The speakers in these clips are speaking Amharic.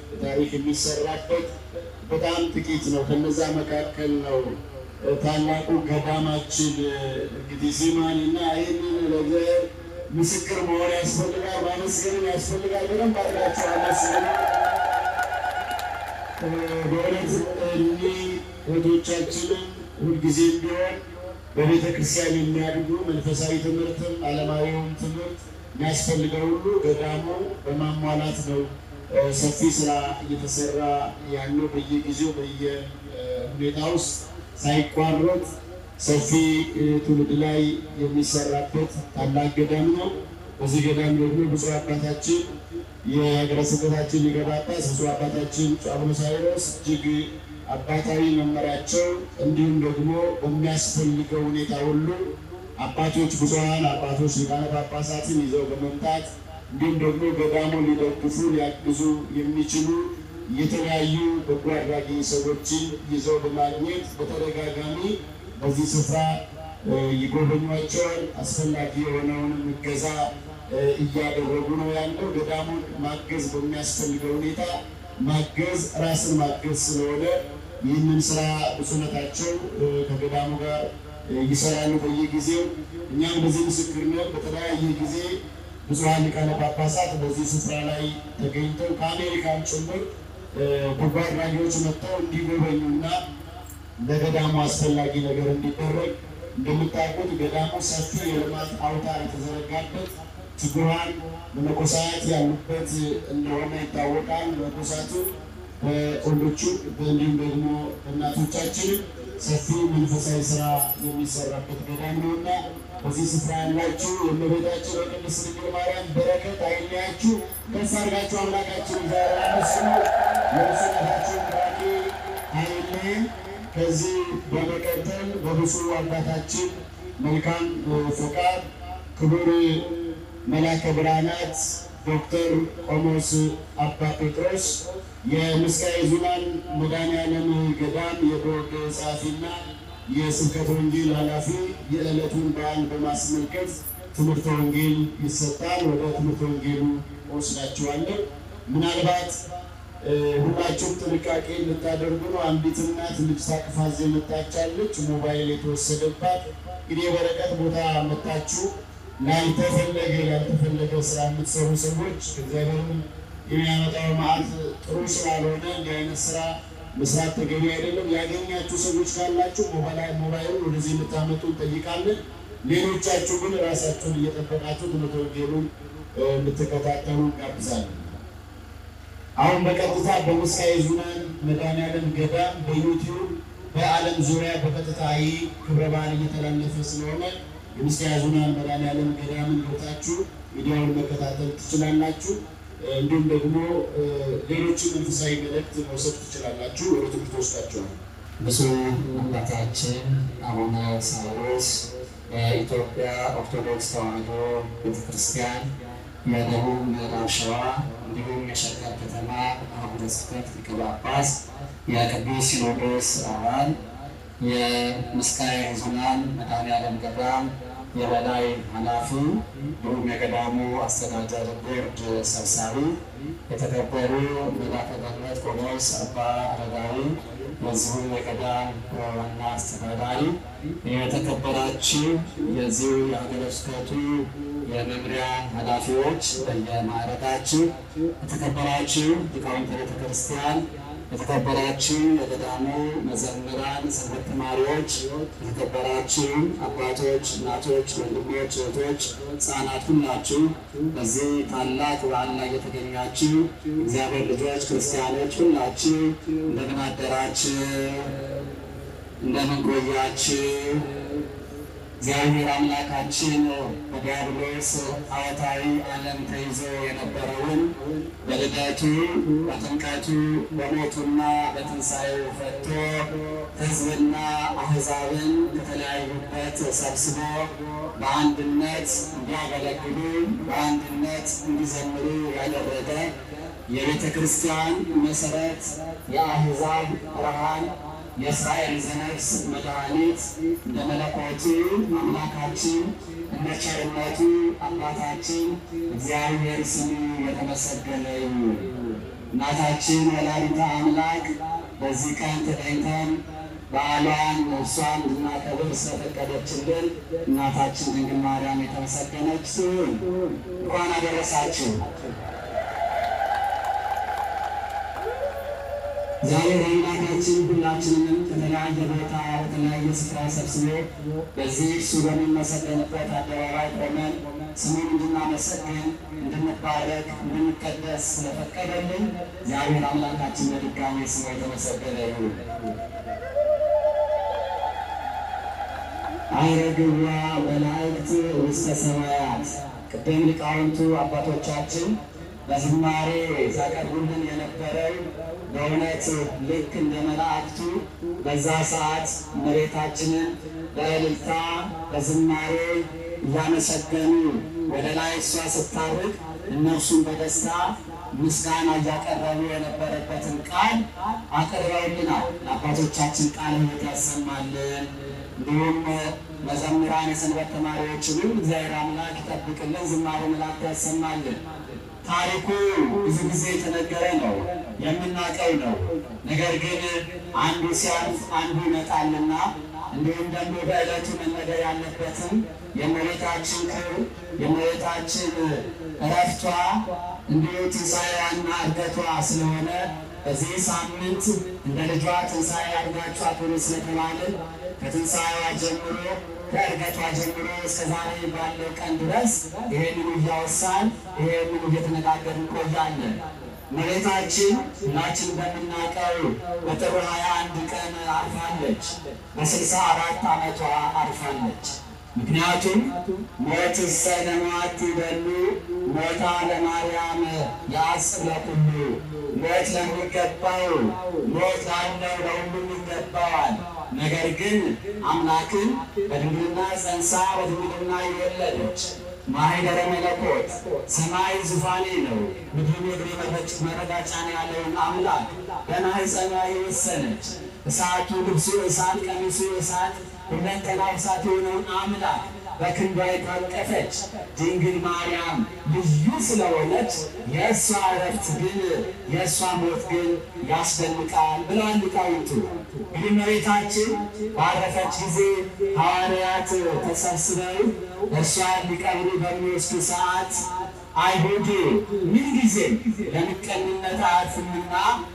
ታሪክ የሚሰራበት በጣም ጥቂት ነው። ከነዛ መካከል ነው ታላቁ ገዳማችን እንግዲህ ዚማን እና ይህንን ለእግዚአብሔር ምስክር መሆን ያስፈልጋል፣ ማመስገንም ያስፈልጋል። በደንብ አድርጋችሁ አመስግኑ። በእውነት እኒህ እህቶቻችንን ሁልጊዜም ቢሆን በቤተ ክርስቲያን የሚያድጉ መንፈሳዊ ትምህርትም ዓለማዊውም ትምህርት የሚያስፈልገው ሁሉ ገዳሙ በማሟላት ነው ሰፊ ስራ እየተሰራ ያለው በየጊዜው በየሁኔታ ውስጥ ሳይቋረጥ ሰፊ ትውልድ ላይ የሚሰራበት ታላቅ ገዳም ነው። በዚህ ገዳም ደግሞ ብፁዕ አባታችን የሀገረ ስብከታችን ሊቀ ጳጳስ ብፁዕ አባታችን አቡነ ሳዊሮስ እጅግ አባታዊ መመሪያቸው እንዲሁም ደግሞ በሚያስፈልገው ሁኔታ ሁሉ አባቶች ብፁዓን አባቶች ሊቃነ ጳጳሳትን ይዘው በመምጣት እንዲሁም ደግሞ ገዳሙን ሊደግፉ ሊያግዙ የሚችሉ የተለያዩ በጎ አድራጊ ሰዎችን ይዘው በማግኘት በተደጋጋሚ በዚህ ስፍራ ይጎበኟቸዋል። አስፈላጊ የሆነውንም እገዛ እያደረጉ ነው ያለው። ገዳሙን ማገዝ በሚያስፈልገው ሁኔታ ማገዝ ራስን ማገዝ ስለሆነ ይህንን ስራ ብፁዕነታቸው ከገዳሙ ጋር ይሰራሉ በየጊዜው። እኛም በዚህ ምስክርነት በተለያየ ጊዜ ብፁዓን ሊቃነ ጳጳሳት በዚህ ስፍራ ላይ ተገኝተው ከአሜሪካን ጭምር በጎ አድራጊዎች መጥተው እንዲጎበኙና ለገዳሙ አስፈላጊ ነገር እንዲደረግ እንደምታውቁት ገዳሙ ሰፊ የልማት አውታር የተዘረጋበት ትጉሃን መነኮሳት ያሉበት እንደሆነ ይታወቃል። መነኮሳቱ በወንዶቹ እንዲሁም ደግሞ እናቶቻችንም ሰፊ መንፈሳዊ ስራ የሚሰራበት ገዳም ነውና በዚህ ስፍራ ያላችሁ የእመቤታችን የቅድስት ድንግል ማርያም በረከት አይለያችሁ። ከፍ አድርጋችሁ አምላካችን እግዚአብሔር አመስግኑ። የብፁዕነታችሁን ቡራኬ አይለየን። ከዚህ በመቀጠል በብፁዕ አባታችን መልካም ፈቃድ ክቡር መላከ ብርሃናት ዶክተር ቆሞስ አባ ጴጥሮስ የምስካየ ኅዙናን መድኃኔዓለም ገዳም የቦርድ ጸሐፊና የስብከተ ወንጌል ኃላፊ የዕለቱን በዓል በማስመልከት ትምህርተ ወንጌል ይሰጣል። ወደ ትምህርተ ወንጌሉ ወስዳችኋለሁ። ምናልባት ሁላችሁም ጥንቃቄ እንድታደርጉ ነው። አንዲት እናት ልጅ ታቅፋ እዚህ መጣቻለች፣ ሞባይል የተወሰደባት። እንግዲህ የበረከት ቦታ መጣችሁ ላልተፈለገ ያልተፈለገ ስራ የምትሰሩ ሰዎች እግዚአብሔርም የሚያመጣው መዓት ጥሩ ስላልሆነ እንዲህ አይነት ስራ መስራት ተገቢ አይደለም። ያገኛችሁ ሰዎች ካላችሁ ሞባይሉን ወደዚህ የምታመጡ እንጠይቃለን። ሌሎቻችሁ ግን ራሳችሁን እየጠበቃችሁ ትምህርተ ወንጌሉን እንድትከታተሉ እንጋብዛለን። አሁን በቀጥታ በምስካየ ኅዙናን መድኃኔዓለም ገዳም በዩቲዩብ በዓለም ዙሪያ በቀጥታ ይህ ክብረ በዓል እየተላለፈ ስለሆነ የምስካየ ኅዙናን መድኃኔዓለም ገዳምን ገብታችሁ ሚዲያውን መከታተል ትችላላችሁ። እንዲሁም ደግሞ ሌሎችን መንፈሳዊ መልእክት መውሰድ ትችላላችሁ። ወደ ትምህርት ወስዳችኋል። ብፁዕ አባታችን አቡነ ሳዊሮስ በኢትዮጵያ ኦርቶዶክስ ተዋሕዶ ቤተክርስቲያን የደቡብ ምዕራብ ሸዋ እንዲሁም የሸገር ከተማ አህጉረ ስብከት ሊቀ ጳጳስ፣ የቅዱስ ሲኖዶስ አባል፣ የምስካየ ኅዙናን መድኃኔዓለም ገዳም የበላይ ኃላፊ እንዲሁም የገዳሙ አስተዳደር ቦርድ ሰብሳቢ፣ የተከበሩ መላከ ገነት ቆሞስ አባ አረጋዊ የዚሁ የገዳም ዋና አስተዳዳሪ፣ የተከበራችሁ የዚሁ የሀገረ ስብከቱ የመምሪያ ኃላፊዎች በየማዕረጋችሁ፣ የተከበራችሁ ሊቃውንተ ቤተ ክርስቲያን፣ የተከበራችሁ የገዳሙ መዘምራን፣ ሰንበት ተማሪዎች፣ የተከበራችሁ አባቶች፣ እናቶች፣ ወንድሞች፣ እህቶች፣ ሕፃናት ሁላችሁ በዚህ ታላቅ በዓል ላይ የተገኛችሁ እግዚአብሔር ልጆች ክርስቲያኖች ሁላችሁ እንደምን አደራችሁ? እንደምን ቆያችሁ? እግዚአብሔር አምላካችን በዲያብሎስ ጣዖታዊ ዓለም ተይዞ የነበረውን በልደቱ በጥምቀቱ በሞቱና በትንሣኤው ፈቶ ሕዝብና አሕዛብን ከተለያዩበት ሰብስቦ በአንድነት እንዲያገለግሉ በአንድነት እንዲዘምሩ ያደረገ የቤተ ክርስቲያን መሠረት የአሕዛብ ብርሃን የእስራኤል ዘነፍስ መድኃኒት እንደ መለኮቱ አምላካችን እንደ ቸርነቱ አባታችን እግዚአብሔር ስሙ የተመሰገነ ይሁን። እናታችን ወላዲተ አምላክ በዚህ ቀን ተገኝተን በዓሏን እሷን እንድናከብር ስለፈቀደችልን እናታችን ድንግል ማርያም የተመሰገነች ትሁን። እንኳን አደረሳችሁ። ዛሬ አምላካችን ሁላችንንም ከተለያየ ቦታ በተለያየ ስፍራ ሰብስቦ በዚህ እሱ በሚመሰገንበት አደባባይ ቆመን ስሙን እንድናመሰግን እንድንባረክ እንድንቀደስ ስለፈቀደልን እግዚአብሔር አምላካችን በድጋሚ ስሙ የተመሰገነ ይሁን። አይረግዋ መላእክት ውስተ ሰማያት ቅድም ሊቃውንቱ አባቶቻችን በዝማሬ ሲያቀርቡልን የነበረው በእውነት ልክ እንደ መላእክቱ በዛ ሰዓት መሬታችንን በእልልታ በዝማሬ እያመሰገኑ ወደ ላይ እሷ ስታርግ እነርሱን በደስታ ምስጋና እያቀረቡ የነበረበትን ቃል አቅርበውልናል። ለአባቶቻችን ቃል ሕይወት ያሰማልን። እንዲሁም መዘምራን የሰንበት ተማሪዎችንም እግዚአብሔር አምላክ ይጠብቅልን፣ ዝማሬ መላእክት ያሰማልን። ታሪኩ ብዙ ጊዜ የተነገረ ነው፣ የምናውቀው ነው። ነገር ግን አንዱ ሲያልፍ አንዱ ይመጣልና እንዲሁም ደግሞ በዕለቱ መነገር ያለበትም የእመቤታችን ክብር የእመቤታችን እረፍቷ እንዲሁ ትንሣኤዋና እርገቷ ስለሆነ በዚህ ሳምንት እንደ ልጇ ትንሣኤ አድርጋችሁ አክብሩ ስለተባለ ከትንሣኤዋ ጀምሮ ከእርገቷ ጀምሮ እስከ ዛሬ ባለው ቀን ድረስ ይሄንኑ እያወሳን ይሄንኑ እየተነጋገርን እንቆያለን። እመቤታችን ሁላችን እንደምናውቀው በጥር ሃያ አንድ ቀን አርፋለች። በስልሳ አራት ዓመቷ አርፋለች። ምክንያቱም ሞት ሰነማት ይበሉ ሞታ ለማርያም የአጽብ ለኩሉ ሞት ለሚገባው ሞት ላለው ለሁሉም ይገባዋል። ነገር ግን አምላክን በድንግልና ጸንሳ በድንግልና የወለደች ማኅደረ መለኮት ሰማይ ዙፋኔ ነው ምድር እግሬ መረጋጫ ነው ያለውን አምላክ በማኅፀኗ የወሰነች እሳቱ ልብሱ እሳት ቀሚሱ እሳት ሁለንተናው እሳት የሆነውን አምላክ በክንዷ የታቀፈች ድንግል ማርያም ልዩ ስለሆነች የእሷ እረፍት ግን የእሷ ሞት ግን ያስደንቃል ብለዋል ሊቃውንቱ። እንግዲህ እመቤታችን ባረፈች ጊዜ ሐዋርያት ተሰብስበው እሷን ሊቀብሩ በሚወስዱ ሰዓት አይሁድ ምንጊዜም ለምቀኝነት አያርፍምና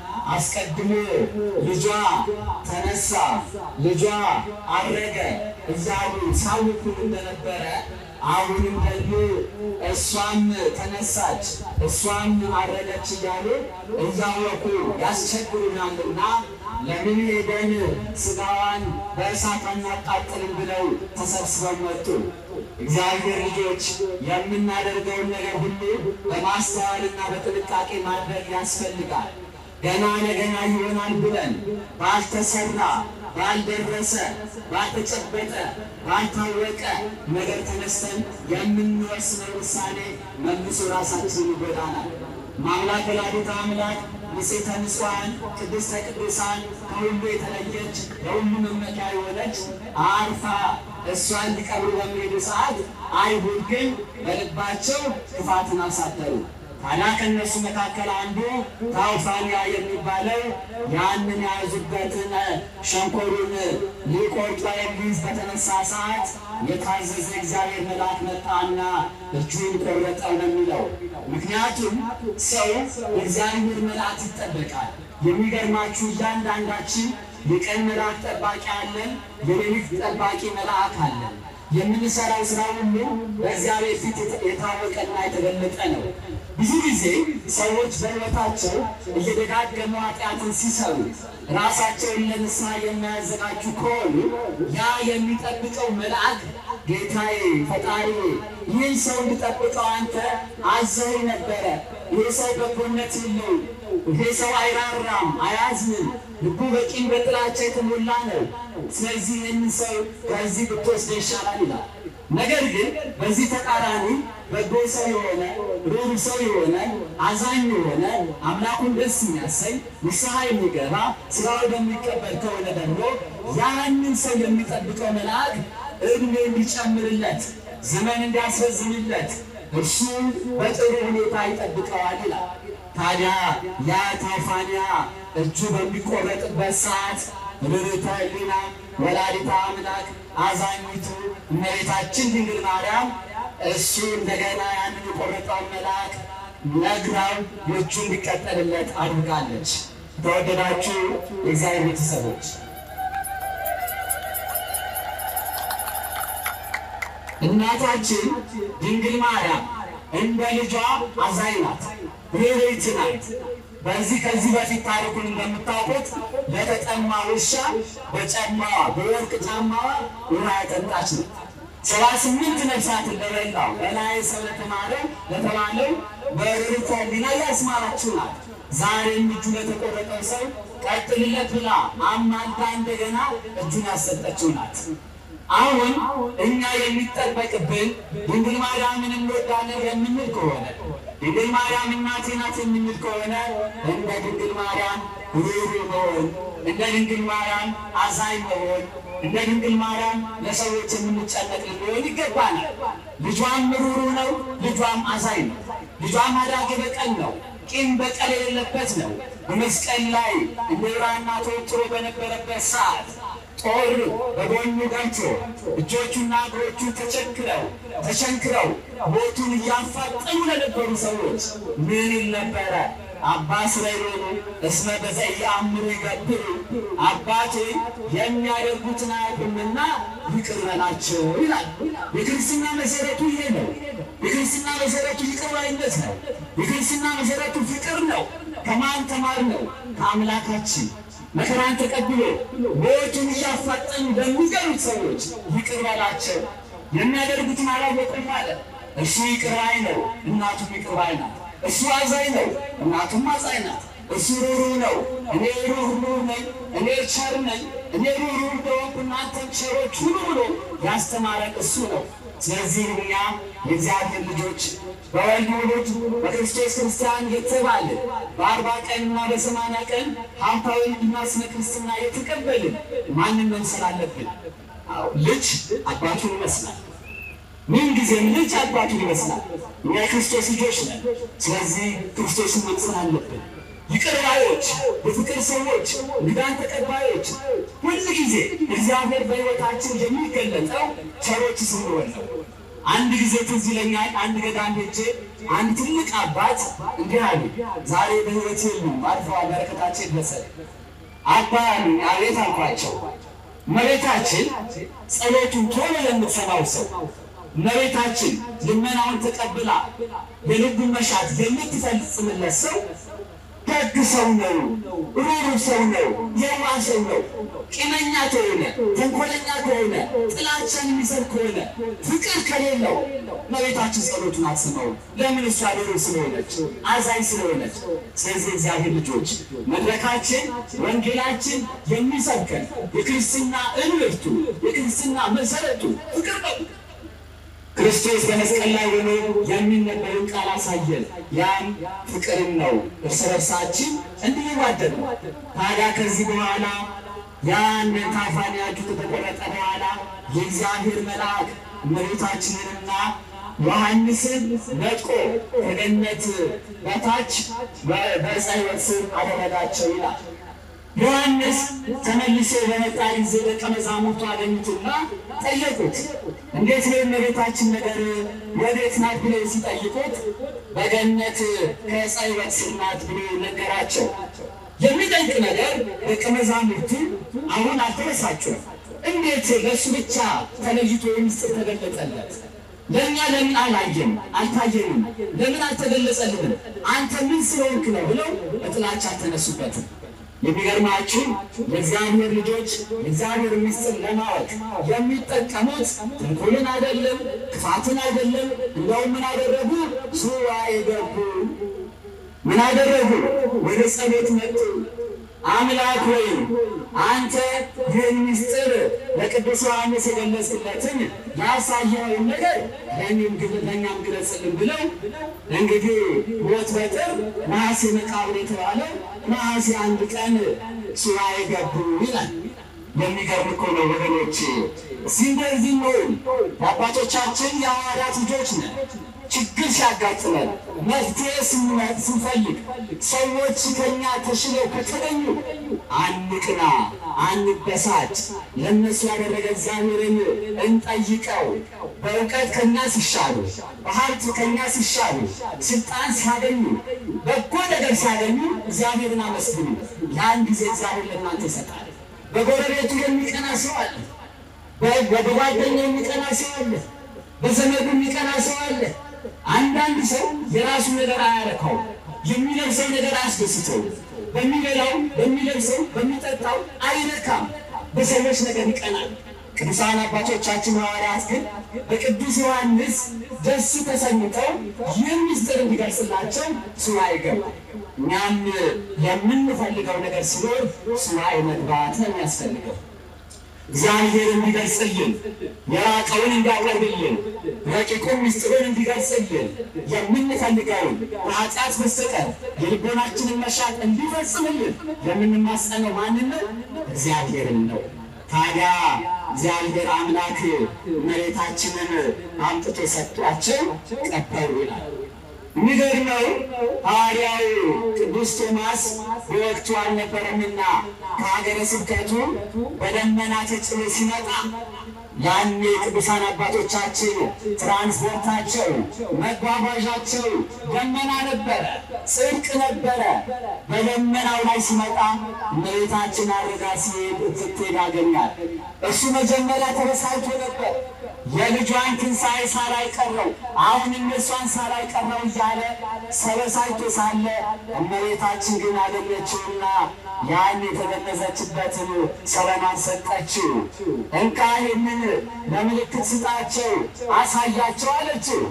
አስቀድሞ ልጇ ተነሳ፣ ልጇ አረገ እያሉ ሳውኩን እንደነበረ አሁንም ደግሞ እሷም ተነሳች፣ እሷም አረገች እያሉ እያወቁ ያስቸግሩናልና ለምን ሄደን ስጋዋን በእሳት አናቃጥልም ብለው ተሰብስበው መጡ። እግዚአብሔር ልጆች የምናደርገውን ነገር ሁሉ በማስተዋልና በጥንቃቄ ማድረግ ያስፈልጋል። ገና ለገና ይሆናል ብለን ባልተሰራ ባልደረሰ ባልተጨበጠ ባልታወቀ ነገር ተነስተን የምንወስነው ውሳኔ መልሶ ራሳችን ይጎዳናል። ማምላክ ወላዲተ አምላክ ንጽሕተ ንጹሐን ቅድስተ ቅዱሳን ከሁሉ የተለየች ለሁሉ መመኪያ የሆነች አርፋ እሷን ሊቀብሩ በሚሄዱ ሰዓት አይሁድ ግን በልባቸው ክፋትን አሳደሩ። ታዲያ ከእነሱ መካከል አንዱ ታውፋንያ የሚባለው ያንን የያዙበትን ሸንኮሩን ሊቆርጡ ሊይዝ በተነሳ ሰዓት የታዘዘ እግዚአብሔር መልአክ መጣና እጁን ቆረጠው ነው የሚለው። ምክንያቱም ሰው የእግዚአብሔር መልአክ ይጠበቃል። የሚገርማችሁ እያንዳንዳችን የቀን መልአክ ጠባቂ አለን፣ የሌሊት ጠባቂ መልአክ አለን። የምንሰራው ስራ ሁሉ በእግዚአብሔር ፊት የታወቀና የተገለጠ ነው። ብዙ ጊዜ ሰዎች በሕይወታቸው እየደጋገሙ ኃጢአትን ሲሰሩ ራሳቸውን ለንስሐ የሚያዘጋጁ ከሆኑ ያ የሚጠብቀው መልአክ ጌታዬ ፈጣሪ ይህን ሰው እንድጠብቀው አንተ አዘህ ነበረ። ይህ ሰው በጎነት የለው፣ ይህ ሰው አይራራም፣ አያዝንም፣ ልቡ በቂም በጥላቻ የተሞላ ነው። ስለዚህ ይህን ሰው ከዚህ ብትወስደ ይሻላል ይላል። ነገር ግን በዚህ ተቃራኒ በጎ ሰው የሆነ ሩሩ ሰው የሆነ አዛኝ የሆነ አምላኩን ደስ የሚያሰኝ ንስሐ የሚገባ ስራው በሚቀበል ከሆነ ደግሞ ያንን ሰው የሚጠብቀው መልአክ እድሜ እንዲጨምርለት ዘመን እንዲያስረዝምለት እርሱ በጥሩ ሁኔታ ይጠብቀዋል ይላል። ታዲያ ያ ታፋንያ እጁ በሚቆረጥበት ሰዓት ርኅራኄ ሕሊና ወላዲተ አምላክ አዛኝቱ እመቤታችን ድንግል ማርያም እሱ እንደገና ያንን የቆረጠውን መልአክ ነግራው የእጁ እንዲቀጠልለት አድርጋለች። ተወደዳችሁ የእግዚአብሔር ቤተሰቦች እናታችን ድንግል ማርያም እንደ ልጇ አዛኝ ናት፣ ርኅርኅት ናት። በዚህ ከዚህ በፊት ታሪኩን እንደምታውቁት ለተጠማ ውሻ በጫማዋ በወርቅ ጫማዋ ውሃ ያጠጣች ነው። ሰባ ስምንት ነፍሳትን ለበላው በላይ ሰው ለተማረው ለተባለው በርኅራኄ ሕሊና ያስማራችሁ ናት። ዛሬም እጁ ለተቆረጠው ሰው ቀጥልለት ብላ አማልዳ እንደገና እጁን ያሰጠችው ናት። አሁን እኛ የሚጠበቅብን ድንግል ማርያምን እንወዳለን የምንል ከሆነ ድንግል ማርያም እናቴ ናት የምንል ከሆነ እንደ ድንግል ማርያም ሩሩ መሆን፣ እንደ ድንግል ማርያም አዛኝ መሆን፣ እንደ ድንግል ማርያም ለሰዎች የምንጨነቅ ልንሆን ይገባናል። ልጇም ሩሩ ነው፣ ልጇም አዛኝ ነው። ልጇም አዳጌ በቀል ነው፣ ቂም በቀል የሌለበት ነው። በመስቀል ላይ እንደ ብራና ተወጥሮ በነበረበት ሰዓት ጦር በጎኑ ገብቶ እጆቹና እግሮቹ ተቸክረው ተቸንክረው ሞቱን እያፋጠኑ ለነበሩ ሰዎች ምን ይል ነበረ? አባ እስራኤል እስመ በዘኢየአምሩ ይገብሩ፣ አባቴ የሚያደርጉትን አያውቁምና ይቅር በላቸው ይላል። የክርስትና መሰረቱ ይሄ ነው። የክርስትና መሰረቱ ይቅር ባይነት ነው። የክርስትና መሰረቱ ፍቅር ነው። ከማን ተማር ነው? ከአምላካችን መከራን ተቀብሎ ሞቱን እያፋጠኑ በሚገሉት ሰዎች ይቅር በላቸው የሚያደርጉትን አላወቁም ማለት እሱ ይቅር ባይ ነው፣ እናቱም ይቅር ባይ ናት። እሱ አዛኝ ነው፣ እናቱም አዛኝ ናት። እሱ ሩህሩህ ነው፣ እኔ ሩህሩህ ነኝ፣ እኔ ቸር ነኝ፣ እኔ ሩህሩህ እንደሆንኩ እናንተም ቸሮች ሁኑ ብሎ ያስተማረን እሱ ነው። ስለዚህ እኛ የእግዚአብሔር ልጆች በወልድ ውሉድ በክርስቶስ ክርስቲያን የተባልን በአርባ ቀንና በሰማንያ ቀን ሀብታዊ ልጅና ስመ ክርስትና የተቀበልን ማንን መምሰል አለብን? አዎ ልጅ አባቱን ይመስላል። ምን ጊዜም ልጅ አባቱን ይመስላል። እኛ የክርስቶስ ልጆች ነን። ስለዚህ ክርስቶስን መምሰል አለብን። ይቅር ባዮች፣ የፍቅር ሰዎች፣ እንግዳን ተቀባዮች፣ ሁል ጊዜ እግዚአብሔር በሕይወታችን የሚገለጠው ቸሮች ስንሆን ነው። አንድ ጊዜ ትዝ ይለኛል። አንድ ገዳም ሄጄ አንድ ትልቅ አባት እንዲህ አሉ። ዛሬ በሕይወት የሉም፣ አልፈዋል። በረከታቸው ይድረሰን። አባ አሉኝ። አቤት አልኳቸው። እመቤታችን ጸሎቱን ቶሎ የምትሰማው ሰው እመቤታችን ልመናውን ተቀብላ የልቡን መሻት የምትፈጽምለት ሰው ደግ ሰው ነው፣ ሩሩ ሰው ነው፣ የዋህ ሰው ነው። ቂመኛ ከሆነ ተንኮለኛ ከሆነ ጥላቻን የሚሰር ከሆነ ፍቅር ከሌለው እመቤታችን ጸሎቱን አትሰማውም። ለምን? እሷ ሩሩ ስለሆነች፣ አዛኝ ስለሆነች። ስለዚህ እግዚአብሔር ልጆች መድረካችን፣ ወንጌላችን የሚሰብከን የክርስትና እምርቱ የክርስትና መሰረቱ ፍቅር ነው። ክርስቶስ በመስቀል ላይ ሆኖ የሚነበርን ቃል አሳየን። ያም ፍቅርን ነው። እርስ በርሳችን እንድንዋደድ ነው። ታዲያ ከዚህ በኋላ ያን ታፋንያችሁ ከተቆረጠ በኋላ የእግዚአብሔር መልአክ እመቤታችንንና ዮሐንስን ነጥቆ ከገነት በታች በዕፀ ሕይወት ስር አደረጋቸው ይላል። ዮሐንስ ተመልሶ በመጣ ጊዜ ደቀ መዛሙርቱ አገኙትና ጠየቁት። እንዴት ነው የእመቤታችን ነገር ወዴት ናት ብለው ሲጠይቁት በገነት ከዕፀ ሕይወት ስር ናት ብሎ ነገራቸው። የሚጠይቅ ነገር ደቀ መዛሙርቱ አሁን አልተበሳጩም። እንዴት ለእሱ ብቻ ተለይቶ ምስጢር ተገለጸለት? ለእኛ ለምን አላየም አልታየንም? ለምን አልተገለጸልንም? አንተ ምን ስለሆንክ ነው ብለው በጥላቻ አልተነሱበትም። የሚገርማችሁ የእግዚአብሔር ልጆች የእግዚአብሔር ምስጢር ለማወቅ የሚጠቀሙት ተንኮልን አይደለም፣ ክፋትን አይደለም። እንደውም ምን አደረጉ? ሱባኤ ገቡ። ምን አደረጉ? ወደ ጸሎት መጡ። አምላክ ወይ አንተ ይህን ምስጢር ለቅዱስ ዮሐንስ የገለጽለትን ያሳየውን ነገር ለእኔም ለእኛም ግለጽልን ብለው እንግዲህ ሞት በጥር ነሐሴ መቃብር የተባለው ነሐሴ አንድ ቀን ሱባኤ ገቡ ይላል። የሚገርም እኮ ነው ወገኖች። እዚህ እንደዚህ ነው። የአባቶቻችን የሐዋርያት ልጆች ነን። ችግር ሲያጋጥመን መፍትሄ ስንመጥ ስንፈልግ ሰዎች ከኛ ተሽለው ከተገኙ አንቅና፣ አንበሳጭ። ለእነሱ ያደረገ እግዚአብሔርን እንጠይቀው። በእውቀት ከኛ ሲሻሉ፣ በሀብት ከኛ ሲሻሉ፣ ስልጣን ሲያገኙ፣ በጎ ነገር ሲያገኙ እግዚአብሔርን አመስግኑ። ያን ጊዜ እግዚአብሔር ለእናንተ ይሰጣል። በጎረቤቱ የሚቀና ሰው አለ። በጓደኛ የሚቀና ሰው አለ። በዘመዱ የሚቀና ሰው አለ። አንዳንድ ሰው የራሱ ነገር አያረካው፣ የሚለብሰው ነገር አያስደስተው፣ በሚበላው በሚለብሰው በሚጠጣው አይረካም። በሰዎች ነገር ይቀናል። ቅዱሳን አባቶቻችን ሐዋርያት ግን በቅዱስ ዮሐንስ ደስ ተሰኝተው ይህ ምስጢር እንዲገልጽላቸው ሱባዔ ገቡ። እኛም የምንፈልገው ነገር ሲኖር ሱባዔ መግባት ነው የሚያስፈልገው። እግዚአብሔር እንዲገልጽልን የራቀውን እንዲያቀርብልን ረቂቁን ምስጢሩን እንዲገልጽልን የምንፈልገውን ከኃጢአት በስተቀር የልቦናችንን መሻት እንዲፈጽምልን የምንማጸነው ማንን ነው? እግዚአብሔርን ነው። ታዲያ እግዚአብሔር አምላክ መሬታችንን አምጥቶ ሰጥቷቸው ቀበሩ ይላል። የሚገርመው ሐዋርያው ቅዱስ ቶማስ በወቅቱ አልነበረምና ከሀገረ ስብከቱ በደመና ተጭኖ ሲመጣ ያኔ ቅዱሳን አባቶቻችን ትራንስፖርታቸው መጓጓዣቸው ደመና ነበረ፣ ጽድቅ ነበረ። በደመናው ላይ ሲመጣ እመቤታችን አድርጋ ሲሄድ ስትሄድ ያገኛል። እሱ መጀመሪያ ተበሳጭቶ ነበር። የልጇን ትንሣኤ ሳላይ ቀረው፣ አሁን እነሷን ሳላይ ቀረው እያለ ሰበሳጭቶ ሳለ እመቤታችን ግን አገኘችውና ያን የተገነዘችበትን ሰለማን ሰጠችው። እንካ ይህንን ለምልክት ስጣቸው፣ አሳያቸው አለችው።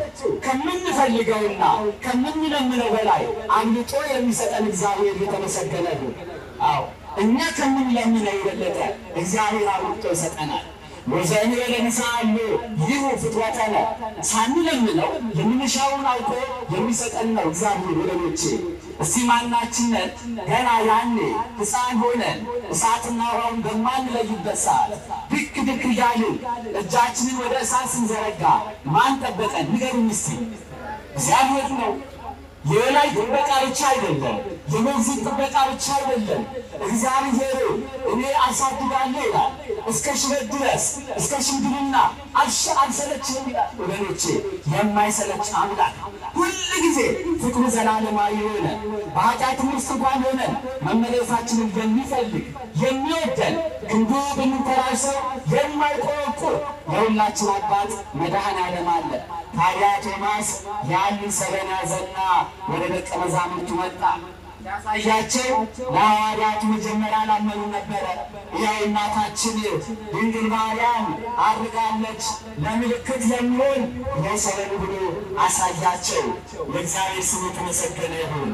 ከምንፈልገውና ከምንለምነው በላይ አምልጦ የሚሰጠን እግዚአብሔር የተመሰገነ ነው። አዎ እኛ ከምንለምነው የበለጠ እግዚአብሔር አምልጦ ይሰጠናል። ወዘኒ ለንስአሉ ይሁ ፍትወተነ ሳንለምነው የምንሻውን አውቆ የሚሰጠን ነው እግዚአብሔር። ወገኖቼ እስቲ ማናችንን ገና ያኔ ሕፃን ሆነን እሳትና ውሃውን በማንለይበት ሰዓት ድክ ድክ እያልን እጃችንን ወደ እሳት ስንዘረጋ ማን ጠበቀን? ንገሩኝ እስቲ። እግዚአብሔር ነው። የበላይ ጥበቃ ብቻ አይደለም፣ የሞግዚት ጥበቃ ብቻ አይደለም። እግዚአብሔር እኔ አሳድጋለሁ ይላል እስከ ሽበት ድረስ እስከ ሽምግልና አልሰለችም ይላል። ወገኖቼ የማይሰለች አምላክ ሁል ጊዜ ፍቅሩ ዘላለማዊ የሆነ በኃጢአትም ውስጥ እንኳን ሆነን መመለሳችንን የሚፈልግ የሚወደን ክንዱ ብንተራሰው የማይቆረቁር የሁላችን አባት መድኃኔዓለም አለ። ታዲያ ቶማስ ያንን ሰበን ያዘና ወደ ደቀ መዛሙርቱ መጣ። ያሳያቸው ለሐዋርያቱ መጀመሪያ ላመኑ ነበረ። ያው እናታችን ድንግል ማርያም አድርጋለች ለምልክት የሚሆን የሰበን ብሎ አሳያቸው። የእግዚአብሔር ስም የተመሰገነ ይሁን።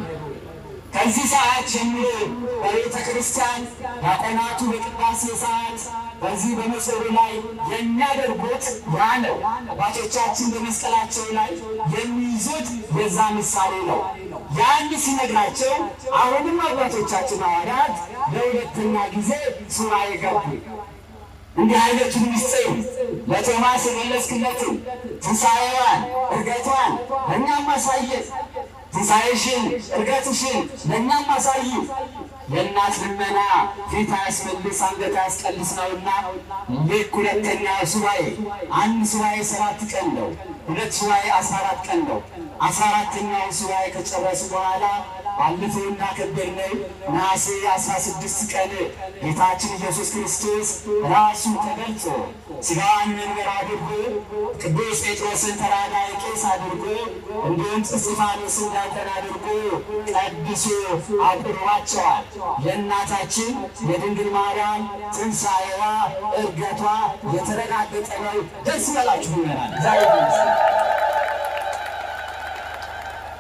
ከዚህ ሰዓት ጀምሮ በቤተ ክርስቲያን ዲያቆናቱ በቅዳሴ ሰዓት በዚህ በመሶሩ ላይ የሚያደርጉት ያ ነው። አባቶቻችን በመስቀላቸው ላይ የሚይዙት የዛ ምሳሌ ነው። ያን ሲነግራቸው አሁንም አባቶቻችን ሐዋርያት ለሁለተኛ ጊዜ ሱባዔ ገቡ። እንዲህ አይነቱን ምስጢር ለቶማስ የመለስክለትን ትንሣኤዋን እርገቷን ለእኛም አሳየን። ትንሣኤሽን እርገትሽን ለእኛም አሳዩ። የእናት ልመና ፊት አያስመልስ አንገት አያስቀልስ ነውና ልክ ሁለተኛ ሱባዔ አንድ ሱባዔ ሰባት ቀን ነው። ሁለት ሱባዔ አስራ አራት ቀን ነው። አስራ አራተኛው ሱባዔ ከጨረሱ በኋላ ባለፈው እንዳከበርነው ነሐሴ አስራ ስድስት ቀን ጌታችን ኢየሱስ ክርስቶስ ራሱ ተገልጾ ሥጋዋን መንበር አድርጎ ቅዱስ ጴጥሮስን ተራዳኢ ቄስ አድርጎ እንዲሁም እስጢፋኖስን ዲያቆን አድርጎ ቀድሶ አቁርቧቸዋል። የእናታችን የድንግል ማርያም ትንሣኤዋ እርገቷ የተረጋገጠ ነው። ደስ ይበላችሁ ይመራል። ዛሬ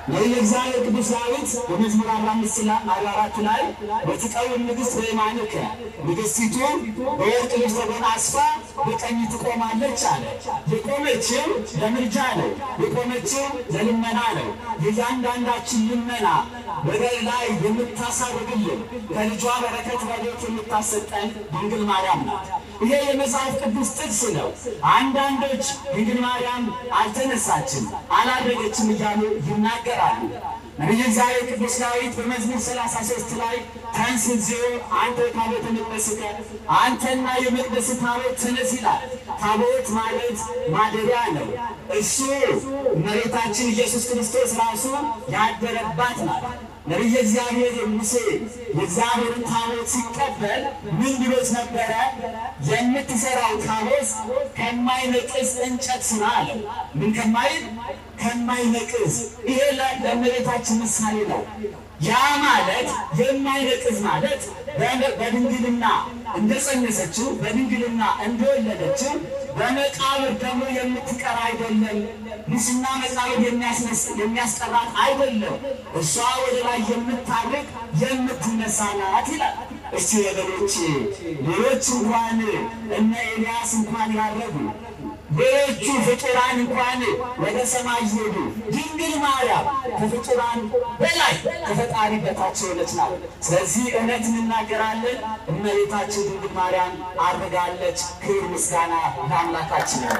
ነቢየ እግዚአብሔር ቅዱስ ዳዊት በመዝሙር አርባ አምስት ላይ አርባ አራት ላይ በትቀውም ንግሥት በየማንከ ንግሥቲቱ በወርቅ ልብስ ተጎናጽፋ በቀኝ ትቆማለች አለ። የቆመችው ለምልጃ ነው። የቆመችው ለልመና ነው። የእያንዳንዳችን ልመና ወደ ላይ የምታሳርግልን ከልጇ በረከት ረድኤት የምታሰጠን ድንግል ማርያም ናት። ይሄ የመጽሐፍ ቅዱስ ጥቅስ ነው። አንዳንዶች ድንግል ማርያም አልተነሳችም፣ አላደገችም እያሉ ይናገራሉ። ነቢየ እግዚአብሔር ቅዱስ ዳዊት በመዝሙር 33 ላይ ተንሥእ እግዚኦ አንተ ታቦተ መቅደስከ፣ አንተና የመቅደስ ታቦት ተነስ ይላል። ታቦት ማለት ማደሪያ ነው። እሱ እመቤታችን ኢየሱስ ክርስቶስ ራሱ ያደረባት ናት። ነቢየ እግዚአብሔር ሙሴ የእግዚአብሔርን ታቦት ሲቀበል ምን ብሎት ነበረ? የምትሰራው ታቦት ከማይነቅዝ እንጨት ስራ አለው። ምን ከማይል ከማይነቅዝ። ይሄ ለእመቤታችን ምሳሌ ነው። ያ ማለት የማይነቅዝ ማለት በድንግልና እንደጸነሰችው በድንግልና እንደወለደችው በመቃብር ደግሞ የምትቀር አይደለም። ሙስና መቃብር የሚያስቀራት አይደለም። እሷ ወደ ላይ የምታርግ የምትነሳ ናት ይላል። እስቲ ወገኖች ሌሎች እንኳን እነ ኤልያስ እንኳን ያረጉ ሌሎቹ ፍጡራን እንኳን ወደ ሰማይ ይሄዱ፣ ድንግል ማርያም ከፍጡራን በላይ ከፈጣሪ በታች የሆነች ናት። ስለዚህ እውነት እንናገራለን። እመቤታችን ድንግል ማርያም አድርጋለች። ክብር ምስጋና ለአምላካችን ነው።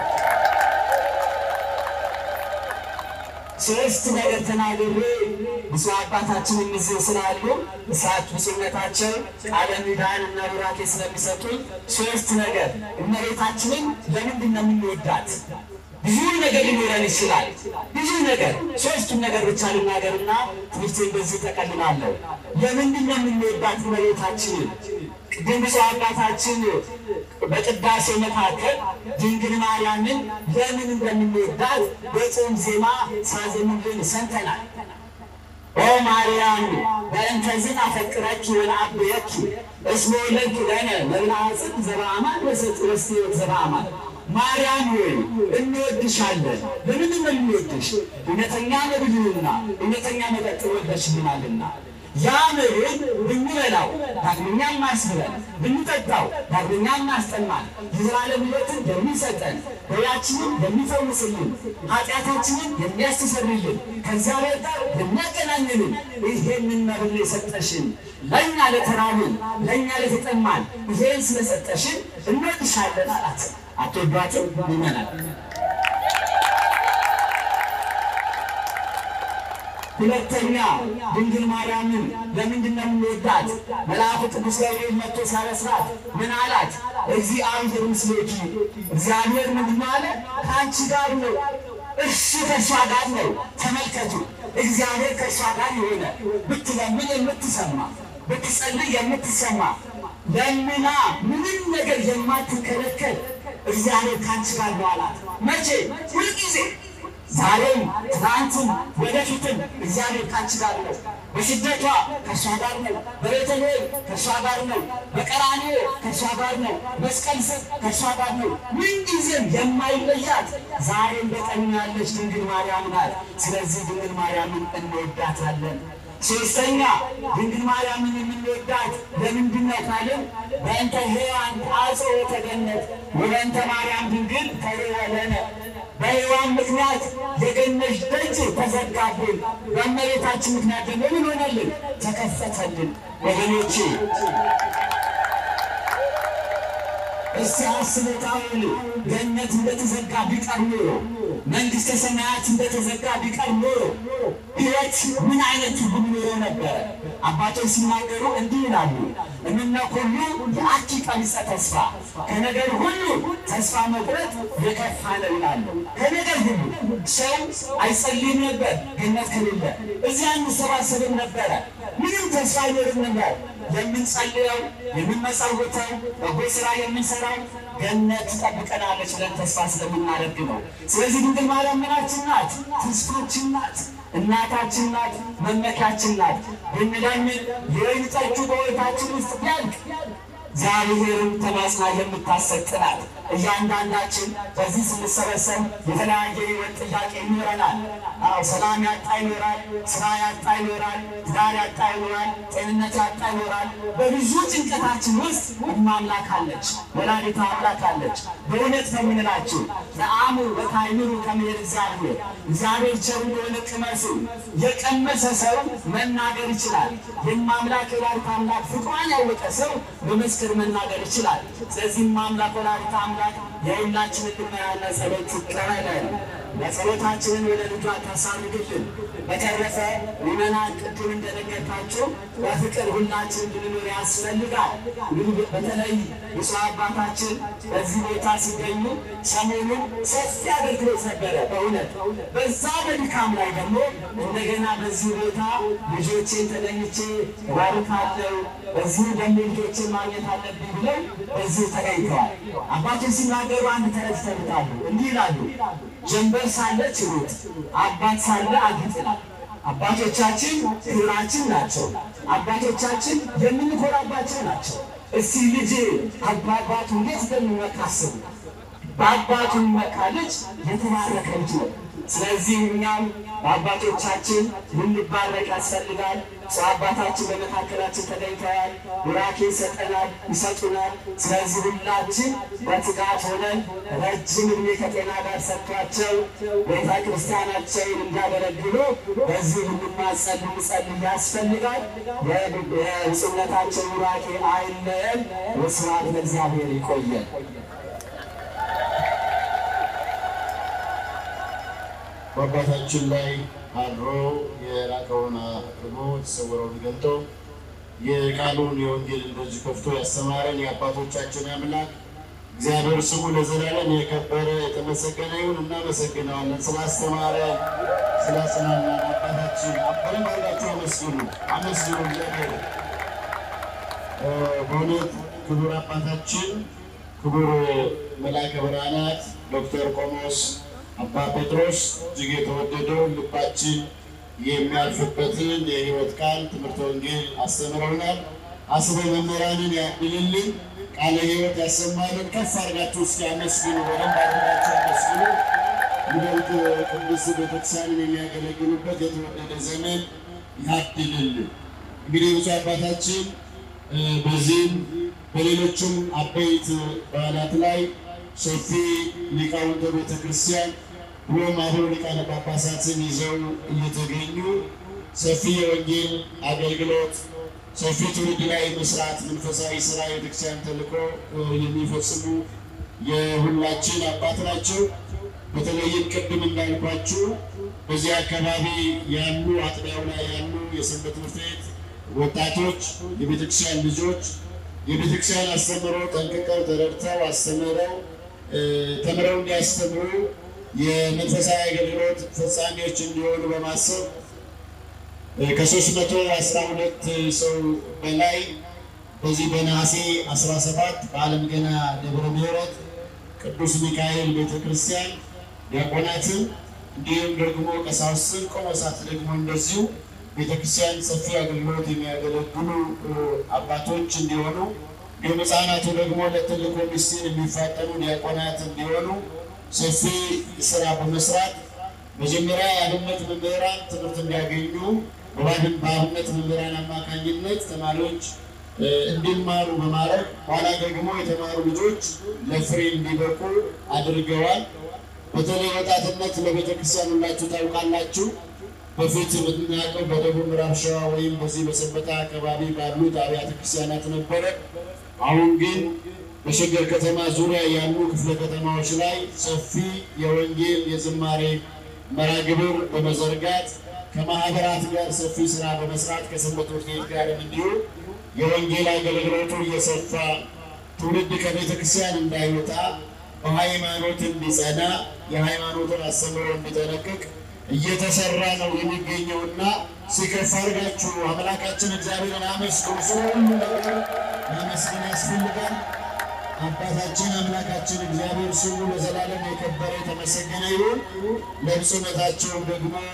ሶስት ነገር ተናግሬ ብፁዕ አባታችን እነዚህ ስላሉ እሳት ብፁዕነታቸው ቃለ ምዕዳን እና ቡራኬ ስለሚሰጡኝ ሶስት ነገር እመቤታችንን ለምንድን ነው የምንወዳት? ብዙ ነገር ሊኖረን ይችላል። ብዙ ነገር ሶስቱን ነገር ብቻ ልናገርና ትምህርቴን በዚህ ጠቀልላለሁ። ለምንድን ነው የምንወዳት እመቤታችንን? ቅድም ብፁዕ አባታችን በቅዳሴ መካከል ድንግል ማርያምን ለምን እንደምንወዳት በጾም ዜማ ሳዘኑልን ሰምተናል። ኦ ማርያም በእንተዝን አፈቅረኪ ወለአብየኪ እስመ ወለድኪ ለነ መብልዐ ጽድቅ ዘበአማን ወሰጥ ዘበአማን ማርያም ሆይ እንወድሻለን። ለምንድን ነው የምንወድሽ? እውነተኛ መብልንና እውነተኛ መጠጥ ወልደሽልናልና ያ መብል ብንበላው ዳግመኛም ማስብለን ብንጠጣው ዳግመኛም ማስጠማን የዘላለም ሕይወትን የሚሰጠን ደዌያችንን የሚፈውስልን ኃጢአታችንን የሚያስተሰርይልን ከእግዚአብሔር ጋር የሚያገናኝልን ይሄንን መብል የሰጠሽን ለእኛ ለተራብን ለእኛ ለተጠማን ይሄን ስለሰጠሽን እንወድሻለን አላት። አትወዷትም? ይመናል ሁለተኛ ድንግል ማርያምን ለምንድን ነው የምንወዳት? መልአኩ ቅዱስ ገብርኤል መጥቶ ሲያበስራት ምን አላት? እግዚአብሔር ምስሌኪ፣ እግዚአብሔር ምንድን ነው አለ? ከአንቺ ጋር ነው፣ እርሱ ከእሷ ጋር ነው። ተመልከቱ፣ እግዚአብሔር ከእሷ ጋር የሆነ ብትለምን የምትሰማ ብትጸልይ የምትሰማ ለምና ምንም ነገር የማትከለከል እግዚአብሔር ከአንቺ ጋር ነው አላት። መቼ? ሁልጊዜ ዛሬም ትናንትም ወደፊትም እግዚአብሔር ካንቺ ጋር ነው። በስደቷ ከእሷ ጋር ነው። በቤተልሔም ከእሷ ጋር ነው። በቀራንዮ ከእሷ ጋር ነው። መስቀል ስር ከእሷ ጋር ነው። ምንጊዜም የማይለያት ዛሬም በቀኝ ያለች ድንግል ማርያም ናት። ስለዚህ ድንግል ማርያምን እንወዳታለን። ሶስተኛ ድንግል ማርያምን የምንወዳት ለምንድን ነው ካልን በእንተ ሔዋን አጽወተ ገነት ወበእንተ ማርያም ድንግል ተርወለነ በሔዋን ምክንያት የገነት ደጅ ተዘጋብን፣ በእመቤታችን ምክንያት ደግሞ ምን ሆነልን? ተከፈተልን። ወገኖቼ እስቲ አስቡት። አሁን ገነት እንደተዘጋ ቢቀር ኖሮ መንግሥተ ሰማያት እንደተዘጋ ቢቀር ኖሮ ሕይወት ምን አይነት ትርጉም ኖሮ ነበረ? አባቶች ሲናገሩ እንዲህ ይላሉ፣ እምነ ኩሉ የአኪ ቀሚጸ ተስፋ፣ ከነገር ሁሉ ተስፋ መቁረጥ የከፋ ነው ይላሉ። ከነገር ሁሉ ሰው አይጸልይም ነበር ገነት ከሌለ፣ እዚያ አንሰባሰብም ነበረ፣ ምንም ተስፋ አይኖርም ነበር። የምንጸልየው የምንመጸውተው በጎ ስራ የምንሰራው ገነት ትጠብቀናለች ብለን ተስፋ ስለምናደርግ ነው። ስለዚህ ድንግል ማርያም ምናችን ናት? ተስፋችን ናት። እናታችን ናት። መመኪያችን ናት። ብንለምን የወይን ጠጁ በሕይወታችን ውስጥ ቢያልቅ እግዚአብሔርን ተማጽና የምታሰጥ ናት። እያንዳንዳችን በዚህ ስንሰበሰብ የተለያየ ሕይወት ጥያቄ ይኖረናል። አዎ ሰላም ያጣ ይኖራል፣ ስራ ያጣ ይኖራል፣ ትዳር ያጣ ይኖራል፣ ጤንነት ያጣ ይኖራል። በብዙ ጭንቀታችን ውስጥ እማምላክ አለች፣ ወላዲተ አምላክ አለች። በእውነት ነው የምንላችሁ ለአእምሩ በታይምሩ ከመሄድ እግዚአብሔር እግዚአብሔር ቸር እንደሆነ ቅመሱ። የቀመሰ ሰው መናገር ይችላል። የማምላክ ወላዲተ አምላክ ፍቅሯን ያወቀ ሰው በመስክር መናገር ይችላል። ስለዚህም ማምላክ ወላዲተ አምላክ የሁላችንን ልመናና ጸሎት ትቀበለን። ለጸሎታችንን ወደ ልጇ ታሳርግልን። በተረፈ ምዕመናን ቅድም እንደነገርኳቸው በፍቅር ሁላችን እንድንኖር ያስፈልጋል። እንግዲህ በተለይ ብፁዕ አባታችን በዚህ ቦታ ሲገኙ ሰሞኑን ሰፊ አገልግሎት ነበረ። በእውነት በዛ በድካም ላይ ደግሞ እንደገና በዚህ ቦታ ልጆቼን ተገኝቼ እባርካለሁ፣ በዚሁ ደግሞ ልጆቼን ማግኘት አለብኝ ብለው በዚሁ ተገኝተዋል። አባቶች ሲናገሩ አንድ ተረት ይተርታሉ። እንዲህ ይላሉ ጀንበር ሳለች ሩጥ፣ አባት ሳለ አጊጥ ይላል። አባቶቻችን ክብራችን ናቸው። አባቶቻችን የምንኮራባቸው ናቸው። እስቲ ልጅ አባቱ እንዴት እንደሚመካ አስቡ። በአባቱ የሚመካ ልጅ የተባረከ ልጅ ነው። ስለዚህ እኛም በአባቶቻችን ልንባረክ ያስፈልጋል። ሰው አባታችን በመካከላችን ተገኝተዋል። ቡራኬ ይሰጠናል፣ ይሰጡናል። ስለዚህ ሁላችን በትጋት ሆነን ረጅም ዕድሜ ከጤና ጋር ሰጥቷቸው ቤተ ክርስቲያናቸውን እንዲያገለግሉ በዚህ ልንማጸን ልንጸልይ ያስፈልጋል። የብፁዕነታቸው ቡራኬ አይለየን። ወስብሐት ለእግዚአብሔር። ይቆየን። በአባታችን ላይ አድሮ የራቀውን አቅርቦ የተሰወረውን ገልጦ የቃሉን የወንጌልን ደጅ ከፍቶ ያስተማረን የአባቶቻችን አምላክ እግዚአብሔር ስሙ ለዘላለም የከበረ የተመሰገነ ይሁን። እናመሰግነዋለን ስላስተማረን ስላጽናናን። አባታችን በደንብ አድርጋችሁ አመስግኑ፣ አመስግኑ እግዚአብሔር በእውነት ክቡር አባታችን ክቡር መልአከ ብርሃናት ዶክተር ቆሞስ አባ ጴጥሮስ እጅግ የተወደደው ልባችን የሚያርፍበትን የሕይወት ቃል ትምህርተ ወንጌል አስተምረውናል። አስበ መምህራንን ያድልልን፣ ቃለ ሕይወት ያሰማልን። ከፍ አድርጋችሁ እስኪ አመስግኑ፣ በደንብ አድርጋችሁ አመስግኑ። ይበልጥ ቅድስት ቤተክርስቲያንን የሚያገለግሉበት የተወደደ ዘመን ያድልልን። እንግዲህ ብፁዕ አባታችን በዚህም በሌሎችም አበይት በዓላት ላይ ሰፊ ሊቃውንተ ቤተ ክርስቲያን ብሎም አበው ሊቃነ ጳጳሳትን ይዘው እየተገኙ ሰፊ የወንጌል አገልግሎት ሰፊ ትውልድ ላይ መስራት መንፈሳዊ ስራ የቤተክርስቲያን ተልእኮ የሚፈጽሙ የሁላችን አባት ናቸው። በተለይም ቅድም እንዳልኳችሁ በዚህ አካባቢ ያሉ አጥቢያው ላይ ያሉ የሰንበት ትምህርት ቤት ወጣቶች፣ የቤተክርስቲያን ልጆች የቤተክርስቲያን አስተምሮ ጠንቅቀው ተረድተው አስተምረው ተምረው እንዲያስተምሩ የመንፈሳዊ አገልግሎት ፈጻሚዎች እንዲሆኑ በማሰብ ከሶስት መቶ አስራ ሁለት ሰው በላይ በዚህ በነሐሴ 17 በዓለም ገና ደብረ ምሕረት ቅዱስ ሚካኤል ቤተክርስቲያን ዲያቆናትን እንዲሁም ደግሞ ቀሳውስትን ቆሞሳት ደግሞ እንደዚሁ ቤተክርስቲያን ሰፊ አገልግሎት የሚያገለግሉ አባቶች እንዲሆኑ እንዲሁም ሕፃናቱ ደግሞ ለትልቁ ምስጢር የሚፋጠኑ ዲያቆናት እንዲሆኑ ሰፊ ስራ በመስራት መጀመሪያ የአብነት መምህራን ትምህርት እንዲያገኙ በአብነት መምህራን አማካኝነት ተማሪዎች እንዲማሩ በማድረግ ኋላ ደግሞ የተማሩ ልጆች ለፍሬ እንዲበቁ አድርገዋል። በተለይ ወጣትነት ለቤተ ክርስቲያን ሁላችሁ ታውቃላችሁ። በፊት የምናውቀው በደቡብ ምዕራብ ሸዋ ወይም በዚህ በሰበታ አካባቢ ባሉት አብያተ ክርስቲያናት ነበረ። አሁን ግን በሸገር ከተማ ዙሪያ ያሉ ክፍለ ከተማዎች ላይ ሰፊ የወንጌል የዝማሬ መርሃ ግብር በመዘርጋት ከማህበራት ጋር ሰፊ ስራ በመስራት ከሰንበት ትምህርት ቤት ጋርም እንዲሁ የወንጌል አገልግሎቱ እየሰፋ ትውልድ ከቤተ ክርስቲያን እንዳይወጣ በሃይማኖት እንዲጸና የሃይማኖትን አስተምሮ እንዲጠነቅቅ እየተሰራ ነው የሚገኘውና ሲከፍ አድርጋችሁ አምላካችን እግዚአብሔርን አመስግኑ። ስለ ሁሉ ነገር ማመስገን ያስፈልጋል። አባታችን አምላካችን እግዚአብሔር ስሙ ለዘላለም የከበረ የተመሰገነ ይሁን። ለብፁዕነታቸውም ደግሞ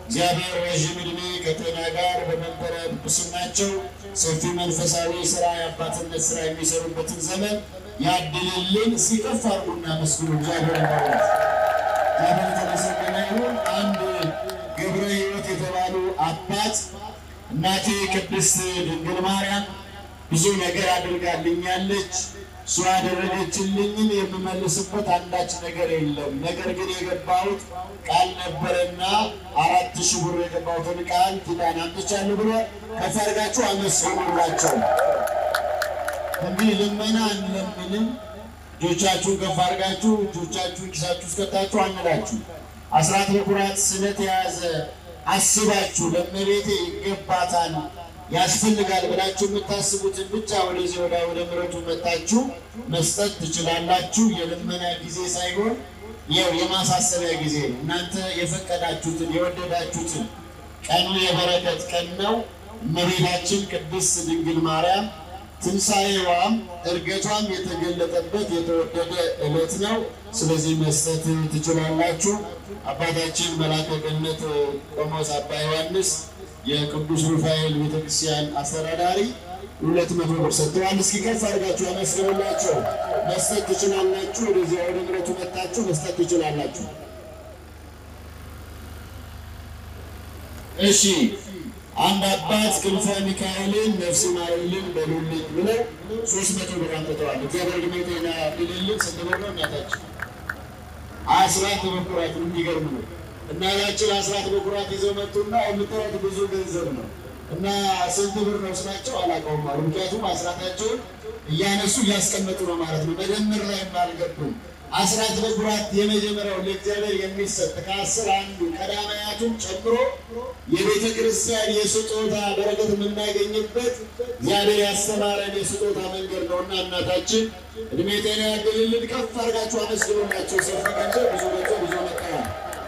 እግዚአብሔር ረዥም ዕድሜ ከጤና ጋር በመንበረ ጵጵስናቸው ሰፊ መንፈሳዊ ስራ የአባትነት ስራ የሚሰሩበትን ዘመን ያድልልን። ሲከፍ አድርጉና መስግኑ እግዚአብሔር ማለት እግዚአብሔር የተመሰገነ ይሁን። አንድ ገብረ ሕይወት የተባሉ አባት እናቴ ቅድስት ድንግል ማርያም ብዙ ነገር አድርጋልኛለች እሷ ያደረገችልኝን የምመልስበት አንዳች ነገር የለም። ነገር ግን የገባሁት ቃል ነበረና አራት ሺህ ብር የገባሁትን ቃል ኪዳን አምጥቻለሁ ብሎ ከፍ አድርጋችሁ አመስግኑላቸው። እንዲህ ልመና አንለምንም። እጆቻችሁን ከፍ አድርጋችሁ እጆቻችሁን ኪሳችሁ ውስጥ ከታችሁ አንላችሁ። አስራት በኩራት ስለት የያዘ አስባችሁ ለእመቤቴ ይገባታል ያስፈልጋል ብላችሁ የምታስቡትን ብቻ ወደዚህ ወደ ወደ ምሕረቱ መጣችሁ መስጠት ትችላላችሁ። የልመና ጊዜ ሳይሆን ያው የማሳሰቢያ ጊዜ ነው። እናንተ የፈቀዳችሁትን የወደዳችሁትን ቀኑ የበረከት ቀን ነው። እመቤታችን ቅድስት ድንግል ማርያም ትንሣኤዋም እርገቷም የተገለጠበት የተወደደ ዕለት ነው። ስለዚህ መስጠት ትችላላችሁ። አባታችን መልአከ ገነት ቆሞስ አባ ዮሐንስ የቅዱስ ሩፋኤል ቤተክርስቲያን አስተዳዳሪ ሁለት መቶ ብር ሰጥተዋል። እስኪ ከፍ አድርጋችሁ አመስግኑላቸው። መስጠት ትችላላችሁ። ወደዚያ ወደ ምሕረቱ መጥታችሁ መስጠት ትችላላችሁ። እሺ አንድ አባት ክንፈ ሚካኤልን ነፍስ ይማርልን በሉልኝ ብለው ሶስት መቶ ብር አምጥተዋል። እግዚአብሔር ዕድሜ ጤና ያድልልን። ስንት ብር ነው እናታችን? አስራት በኩራት የሚገርም ነው። እናታችን አስራት በኩራት ይዘው መጡና የምትረት ብዙ ገንዘብ ነው እና ስንት ብር ነው ስላቸው አላውቀውም አሉ። ምክንያቱም አስራታቸውን እያነሱ እያስቀመጡ ነው ማለት ነው። መደመር ላይ አልገቡም። አስራት በኩራት የመጀመሪያው ለእግዚአብሔር የሚሰጥ ከአስር አንዱ ቀዳማያቱን ጨምሮ የቤተ ክርስቲያን የስጦታ በረከት የምናገኝበት እግዚአብሔር ያስተማረን የስጦታ መንገድ ነውና እናታችን እድሜ ጤና ያድልልን። ከፍ አድርጋችሁ አመስግኑላቸው። ሰፊ ገንዘብ ብዙ ገንዘብ ብዙ መጠዋል።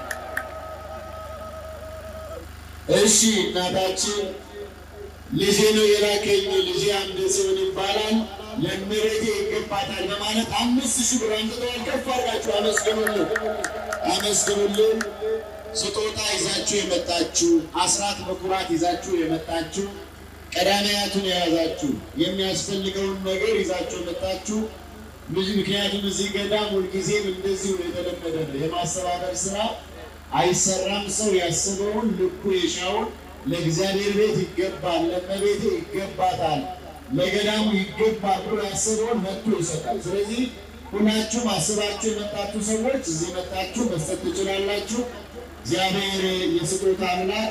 እሺ እናታችን ልጄ ነው የላከኝ ልጄ አምደ ጽዮን ይባላል ለእመቤቴ ይገባታል በማለት አምስት ሺህ ብር አምጥተዋል። ከፍ አድርጋችሁ አመስግኑልን አመስግኑልን። ስጦታ ይዛችሁ የመጣችሁ አስራት በኩራት ይዛችሁ የመጣችሁ ቀዳማያቱን የያዛችሁ የሚያስፈልገውን ነገር ይዛችሁ የመጣችሁ ምክንያቱም እዚህ ገዳም ሁልጊዜም እንደዚሁ የተለመደ ነው። የማስተባበር ስራ አይሰራም። ሰው ያስበውን ልኩ የሻውን ለእግዚአብሔር ቤት ይገባል፣ ለእመቤቴ ይገባታል፣ ለገዳሙ ይገባል ብሎ ያስበውን መጥቶ ይሰጣል። ስለዚህ ሁላችሁም አስባችሁ የመጣችሁ ሰዎች እዚህ መጣችሁ መስጠት ትችላላችሁ። እግዚአብሔር የስጦታ አምላክ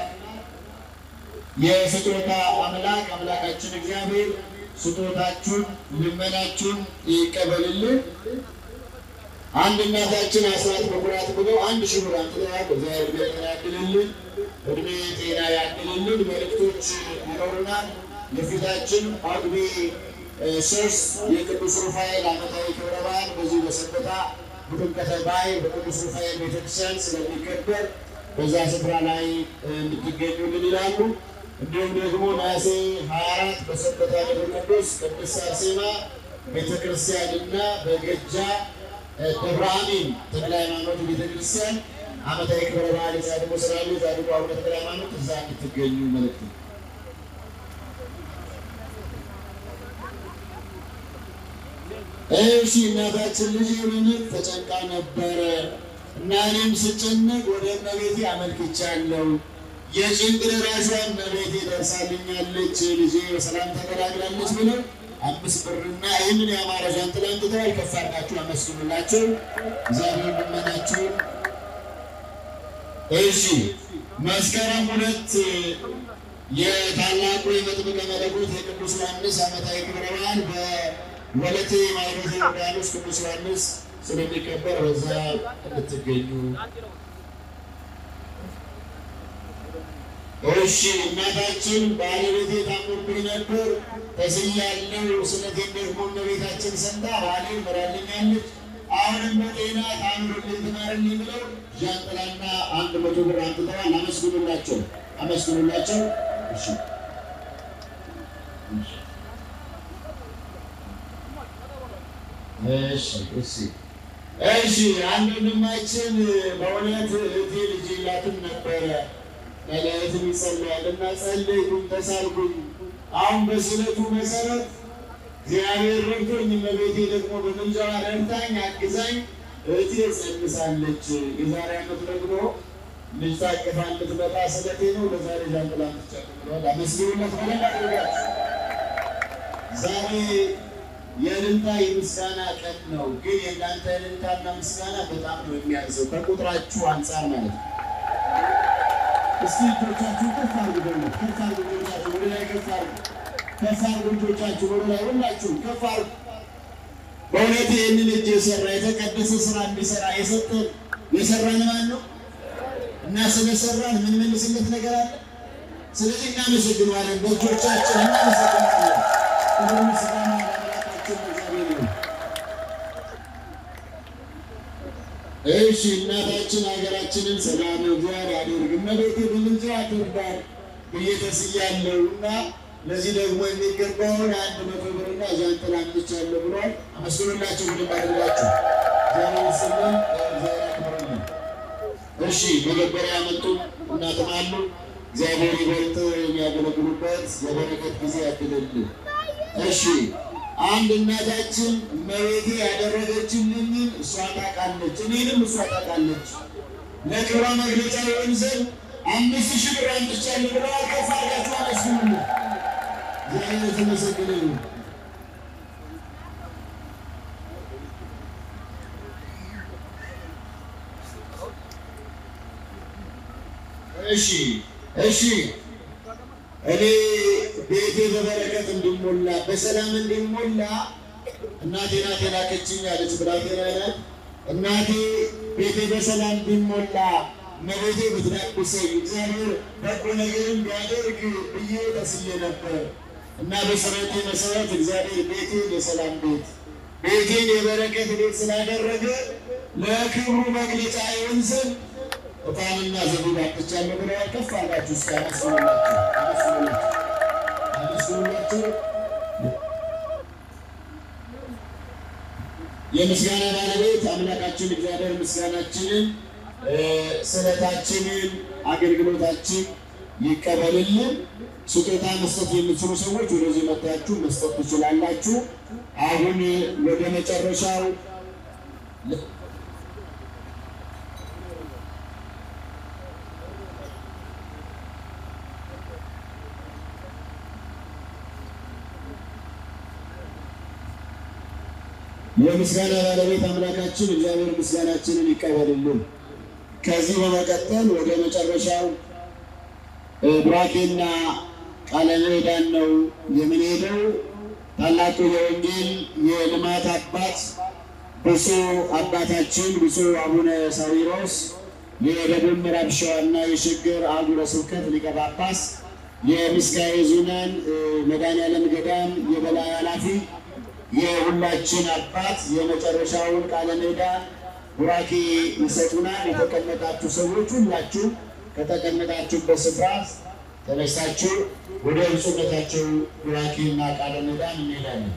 የስጦታ አምላክ አምላካችን እግዚአብሔር ስጦታችሁን ልመናችሁን ይቀበልልን። አንድ እናታችን አስራት በኩራት ብለው አንድ ሺህ ብር አምጥተዋል። እግዚአብሔር ዕድሜ ጤና ያድልልን፣ ዕድሜ ጤና ያድልልን። መልእክቶች ይኖሩናል። የፊታችን ጳጉሜ ሶስት የቅዱስ ሩፋኤል ዓመታዊ ክብረ በዓል በዚህ በሰበታ በጥምቀተ ባሕር በቅዱስ ሩፋኤል ቤተክርስቲያን ስለሚከበር በዛ ስፍራ ላይ እንድትገኙልን ይላሉ። እንዲሁም ደግሞ ነሐሴ 24 በሰበታ ደብረ ቅዱስ ቅድስት አርሴማ ቤተክርስቲያንና በገጃ ደብረ አሚን ተክለ ሃይማኖት ቤተክርስቲያን ዓመታዊ ክብረ በዓል የጻድቁ ስላሉ የጻድቁ አቡነ ተክለ ሃይማኖት እዛ እንድትገኙ መልእክት ነው። እሺ እናታችን ልጅ የሆነች ተጨንቃ ነበረ እና እኔም ስጨነቅ ወደ እመቤቴ አመልክቻለሁ። የጭንቅ ደራሿ እመቤቴ ደርሳልኛለች፣ ልጄ በሰላም ተገላግላለች ብለው አምስት ብርና ይህንን የአማረ ዣንጥላ አንጥተዋል። ከፍ አድርጋችሁ አመስግኑላቸው። እግዚአብሔር ልመናችሁን እሺ መስከረም ሁለት የታላቁ የመጥምቀ መለኮት የቅዱስ ዮሐንስ ዓመታዊ ክብረ በዓል በወለቴ ማይሮቴ ዮርዳኖስ ቅዱስ ዮሐንስ ስለሚከበር በዛ እንድትገኙ። እሺ እናታችን ባለቤቴ ታሞብኝ ነበር ተስያለሁ፣ ስለቴን ደግሞ እመቤታችን ሰምታ ባሌ ምራልኛለች አሁንም በጤና ታኑርልኝ ትማርልኝ ብለው ዣንጥላና አንድ መቶ ብር አምጥተዋል። አመስግኑላቸው፣ አመስግኑላቸው። እሺ እሺ እሺ እሺ አንድ ወንድማችን በእውነት እህቴ ልጅ የላትም ነበረ መላእክትም ይጸልያል እና ጸልይኩኝ፣ ተሳልኩኝ። አሁን በስለቱ መሰረት እግዚአብሔር ረድቶኝ እመቤቴ ደግሞ በምልጃዋ ረድታኝ አግዛኝ እህቴ ጸንሳለች። የዛሬ ዓመት ደግሞ ልጅ ታቅፋ እንድትመጣ ስለቴ ነው። ለዛሬ ዣንጥላ ትቻለ ብለዋል። አመስግኑለት በደንብ አድርጋችሁ። ዛሬ የእልልታ የምስጋና ቀን ነው። ግን የእናንተ እልልታና ምስጋና በጣም ነው የሚያንሰው ከቁጥራችሁ አንጻር ማለት ነው። እስኪ እጆቻችሁ ከፍ አድርጉ፣ ደግሞ ከፍ አድርጉ፣ እጆቻችሁ ወደ ላይ ከፍ አድርጉ፣ ከፍ አድርጉ፣ እጆቻችሁ ወደ ላይ ሁላችሁም ከፍ አድርጉ። በእውነት ይህንን እጅ የሰራ የተቀደሰ ስራ እንዲሰራ የሰጠን የሰራን ማን ነው? እና ስለሰራን የምንመልስለት ነገር አለ። ስለዚህ እናመሰግነዋለን፣ በእጆቻችን እናመሰግናለን። ክብር ምስጋና ለአምላካችን ለእግዚአብሔር ይሁን። እሺ እናታችን ሀገራችንን ሰላም እግዚአብሔር ያደርግ፣ እመቤቴ በምልጃ ትርዳን ብዬ ተስያለሁ እና ለዚህ ደግሞ የሚገባውን አንድ መቶ ብርና ዣንጥላ አምጥቻለሁ ብሏል። አመስግኑላቸው ብድም አድርጋችሁ እግዚአብሔር ይስጥልን፣ እግዚአብሔር ያክብርልን። እሺ መገበሪያ ያመጡ እናትም አሉ። እግዚአብሔር ይበልጥ የሚያገለግሉበት የበረከት ጊዜ ያድልልን። እሺ አንድ እናታችን እመቤቴ ያደረገችልኝን እሷ ታውቃለች፣ እኔንም እሷ ታውቃለች። ለክብሯ መግለጫ ይሆን ዘንድ አምስት ሺህ ብር አምጥቻለሁ ብለዋል። ከፍ አድርጋችሁ አመስግኑልን። እግዚአብሔር የተመሰገነ ይሁን። እሺ እሺ እኔ ቤቴ በበረከት እንዲሞላ በሰላም እንዲሞላ እናቴ ናት የላከችኝ አለች ብላቴና ናት። እናቴ ቤቴ በሰላም እንዲሞላ እመቤቴ ብትዳቁሰኝ እግዚአብሔር በጎ ነገርን ቢያደርግ ብዬ ተስዬ ነበር እና በሰረቴ መሰረት እግዚአብሔር ቤቴን የሰላም ቤት ቤቴን የበረከት ቤት ስላደረገ ለክብሩ መግለጫ ይሆን ዘንድ ዕጣንና ዘቢብ አምጥቻለሁ ብለዋል። ከፍ አድርጋችሁ እስኪ አመስግኑላቸው፣ አመስግኑላቸው፣ አመስግኑላቸው። የምስጋና ባለቤት አምላካችን እግዚአብሔር ምስጋናችንን፣ ስለታችንን፣ አገልግሎታችን ይቀበልልን። ስጦታ መስጠት የምትችሉ ሰዎች ወደዚህ መጥታችሁ መስጠት ትችላላችሁ። አሁን ወደ መጨረሻው የምስጋና ባለቤት አምላካችን እግዚአብሔር ምስጋናችንን ይቀበልልን። ከዚህ በመቀጠል ወደ መጨረሻው ቡራኬና ቃለ ምዕዳን ነው የምንሄደው። ታላቁ የወንጌል የልማት አባት ብፁዕ አባታችን ብፁዕ አቡነ ሳዊሮስ የደቡብ ምዕራብ ሸዋና የሽግር አህጉረ ስብከት ሊቀ ጳጳስ የምስካየ ኅዙናን መድኃኔዓለም ገዳም የበላይ ኃላፊ የሁላችን አባት የመጨረሻውን ቃለ ምዕዳን ቡራኬ ይሰጡናል። የተቀመጣችሁ ሰዎች ሁላችሁ ከተቀመጣችሁበት ስፍራ ተነስታችሁ ወደ ብፁዕነታቸው ቡራኬና ቃለ ምዕዳን እንሄዳለን።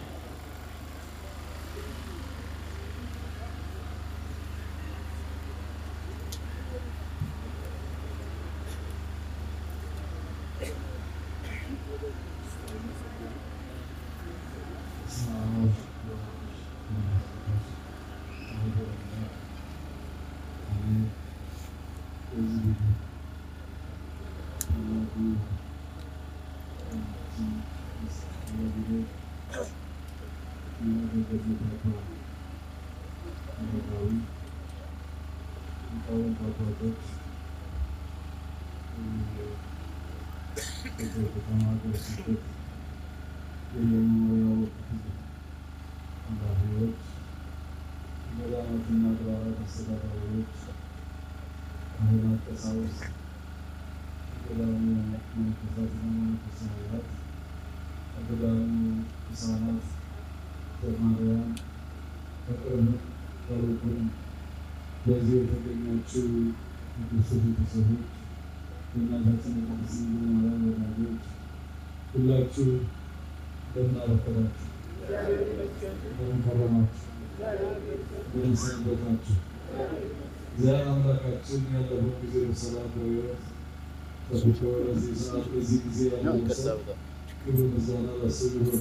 ገዳማትና አድባራት አስተዳዳሪዎች፣ ካህናት፣ ቀሳውስት፣ የገዳሙ መነኮሳትና መነኮሳያት፣ የገዳሙ ሕፃናት፣ ዘማሪያን፣ በቅርብ በሩቅም በዚህ የተገኛችሁ ቅዱስ ቤተሰቦች፣ የእናታችን የቅድስት ድንግል ማርያም ወዳጆች ሁላችሁ እንደምን አረፈዳችሁ? እንደምን ከረማችሁ? እንደምን ሰነበታችሁ? እግዚአብሔር አምላካችን ያለፈው ጊዜ በሰላም በሕይወት ጠብቆ በዚህ ሰዓት በዚህ ጊዜ ያደረሰ ክብር ምስጋና ለእሱ ይሁን።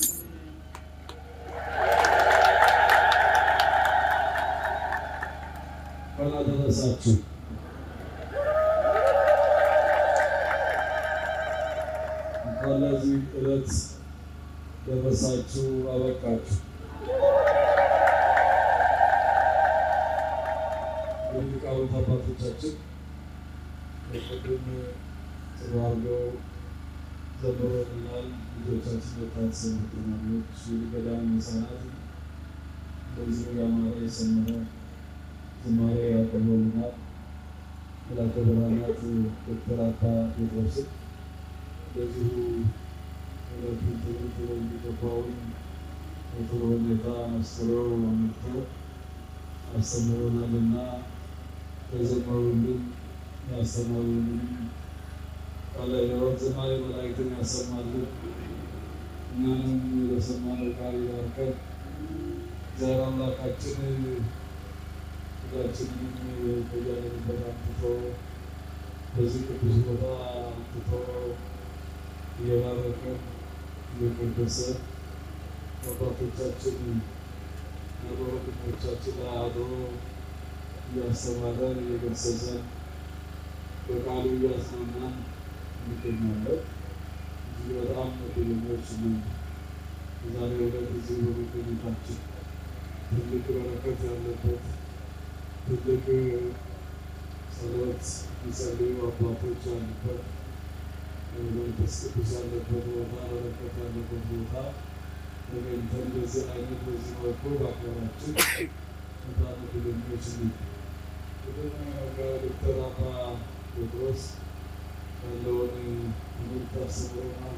እንኳን አደረሳችሁ። እንኳን ለዚህ ዕለት ደረሳችሁ አበቃችሁ። እንግዲህ ሊቃውንት አባቶቻችን ቅድም ጥሩ አድርገው ዘምረውልናል። ልጆቻችን ወጣት ተማሪዎች የገዳም ሕፃናት በዚህ ያማረ የሰመረ ዝማሬ ያቀርቡልናል። መላከ ብርሃናት ዶክተር አባ ጴጥሮስን እንደዚሁ ሁለቱን ትምህርት በሚገባውን በጥሩ ሁኔታ አስተምረው አመልክተው አስተምረውናልና የዘመሩልን ያስተማሩልን ቃለ ሕይወት ዝማሬ መላእክትን ያሰማልን እኛንም በሰማነው ቃል ይባርከን። እግዚአብሔር አምላካችን ሁላችንንም በያለንበት አምጥቶ በዚህ ቅዱስ ቦታ አምጥቶ እየባረከን እየቀደሰ አባቶቻችን ወንድሞቻችን ላይ አድሮ እያስተማረን እየገሰጸን በቃሉ እያጽናናን እንገኛለን። እጅግ በጣም እድለኞች ነን። በዛሬው ዕለት እዚህ በመገኘታችን ትልቅ በረከት ያለበት ትልቅ ጸሎት የሚጸልዩ አባቶች ያሉበት መንፈስ ቅዱስ ያለበት ቦታ በረከት ያለበት ቦታ ተገኝተን በዚህ አይነት በዚህ መልኩ በአገራችን በጣም እድለኞች ነን። ቅድም ዶክተር አባ ጴጥሮስ ያለውን ትምህርት አስተምረናል፣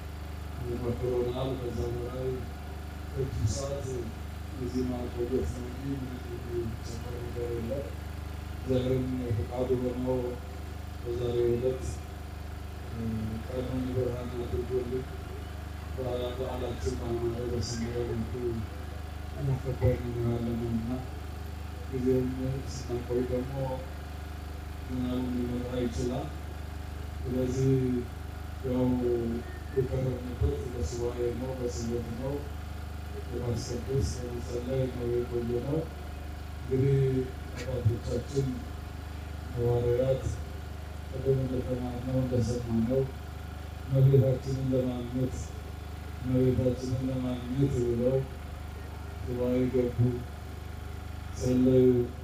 መክሮናል። ከዛ በላይ ረጅም ሰዓት እዚህ ማቆየት ነው እንጂ የሚጨመር ነገር የለም። እግዚአብሔርም ፈቃዱ ሆኖ በዛሬው ዕለት ቀኑን ብርሃን አድርጎልን በዓላችን በአማረ በሰመረ መልኩ እያከበርን እንኖራለን እና ጊዜውም ስናቆይ ደግሞ ዝናቡ ሊመጣ ይችላል። ስለዚህ ያው የቀረብንበት በሱባኤ ነው፣ በስለት ነው፣ በማስቀደስ በመጸለይ ነው የቆየ ነው። እንግዲህ አባቶቻችን ሐዋርያት ቅድም እንደተማርነው እንደሰማነው እመቤታችንን ለማግኘት እመቤታችንን ለማግኘት ብለው ሱባኤ ገቡ፣ ጸለዩ፣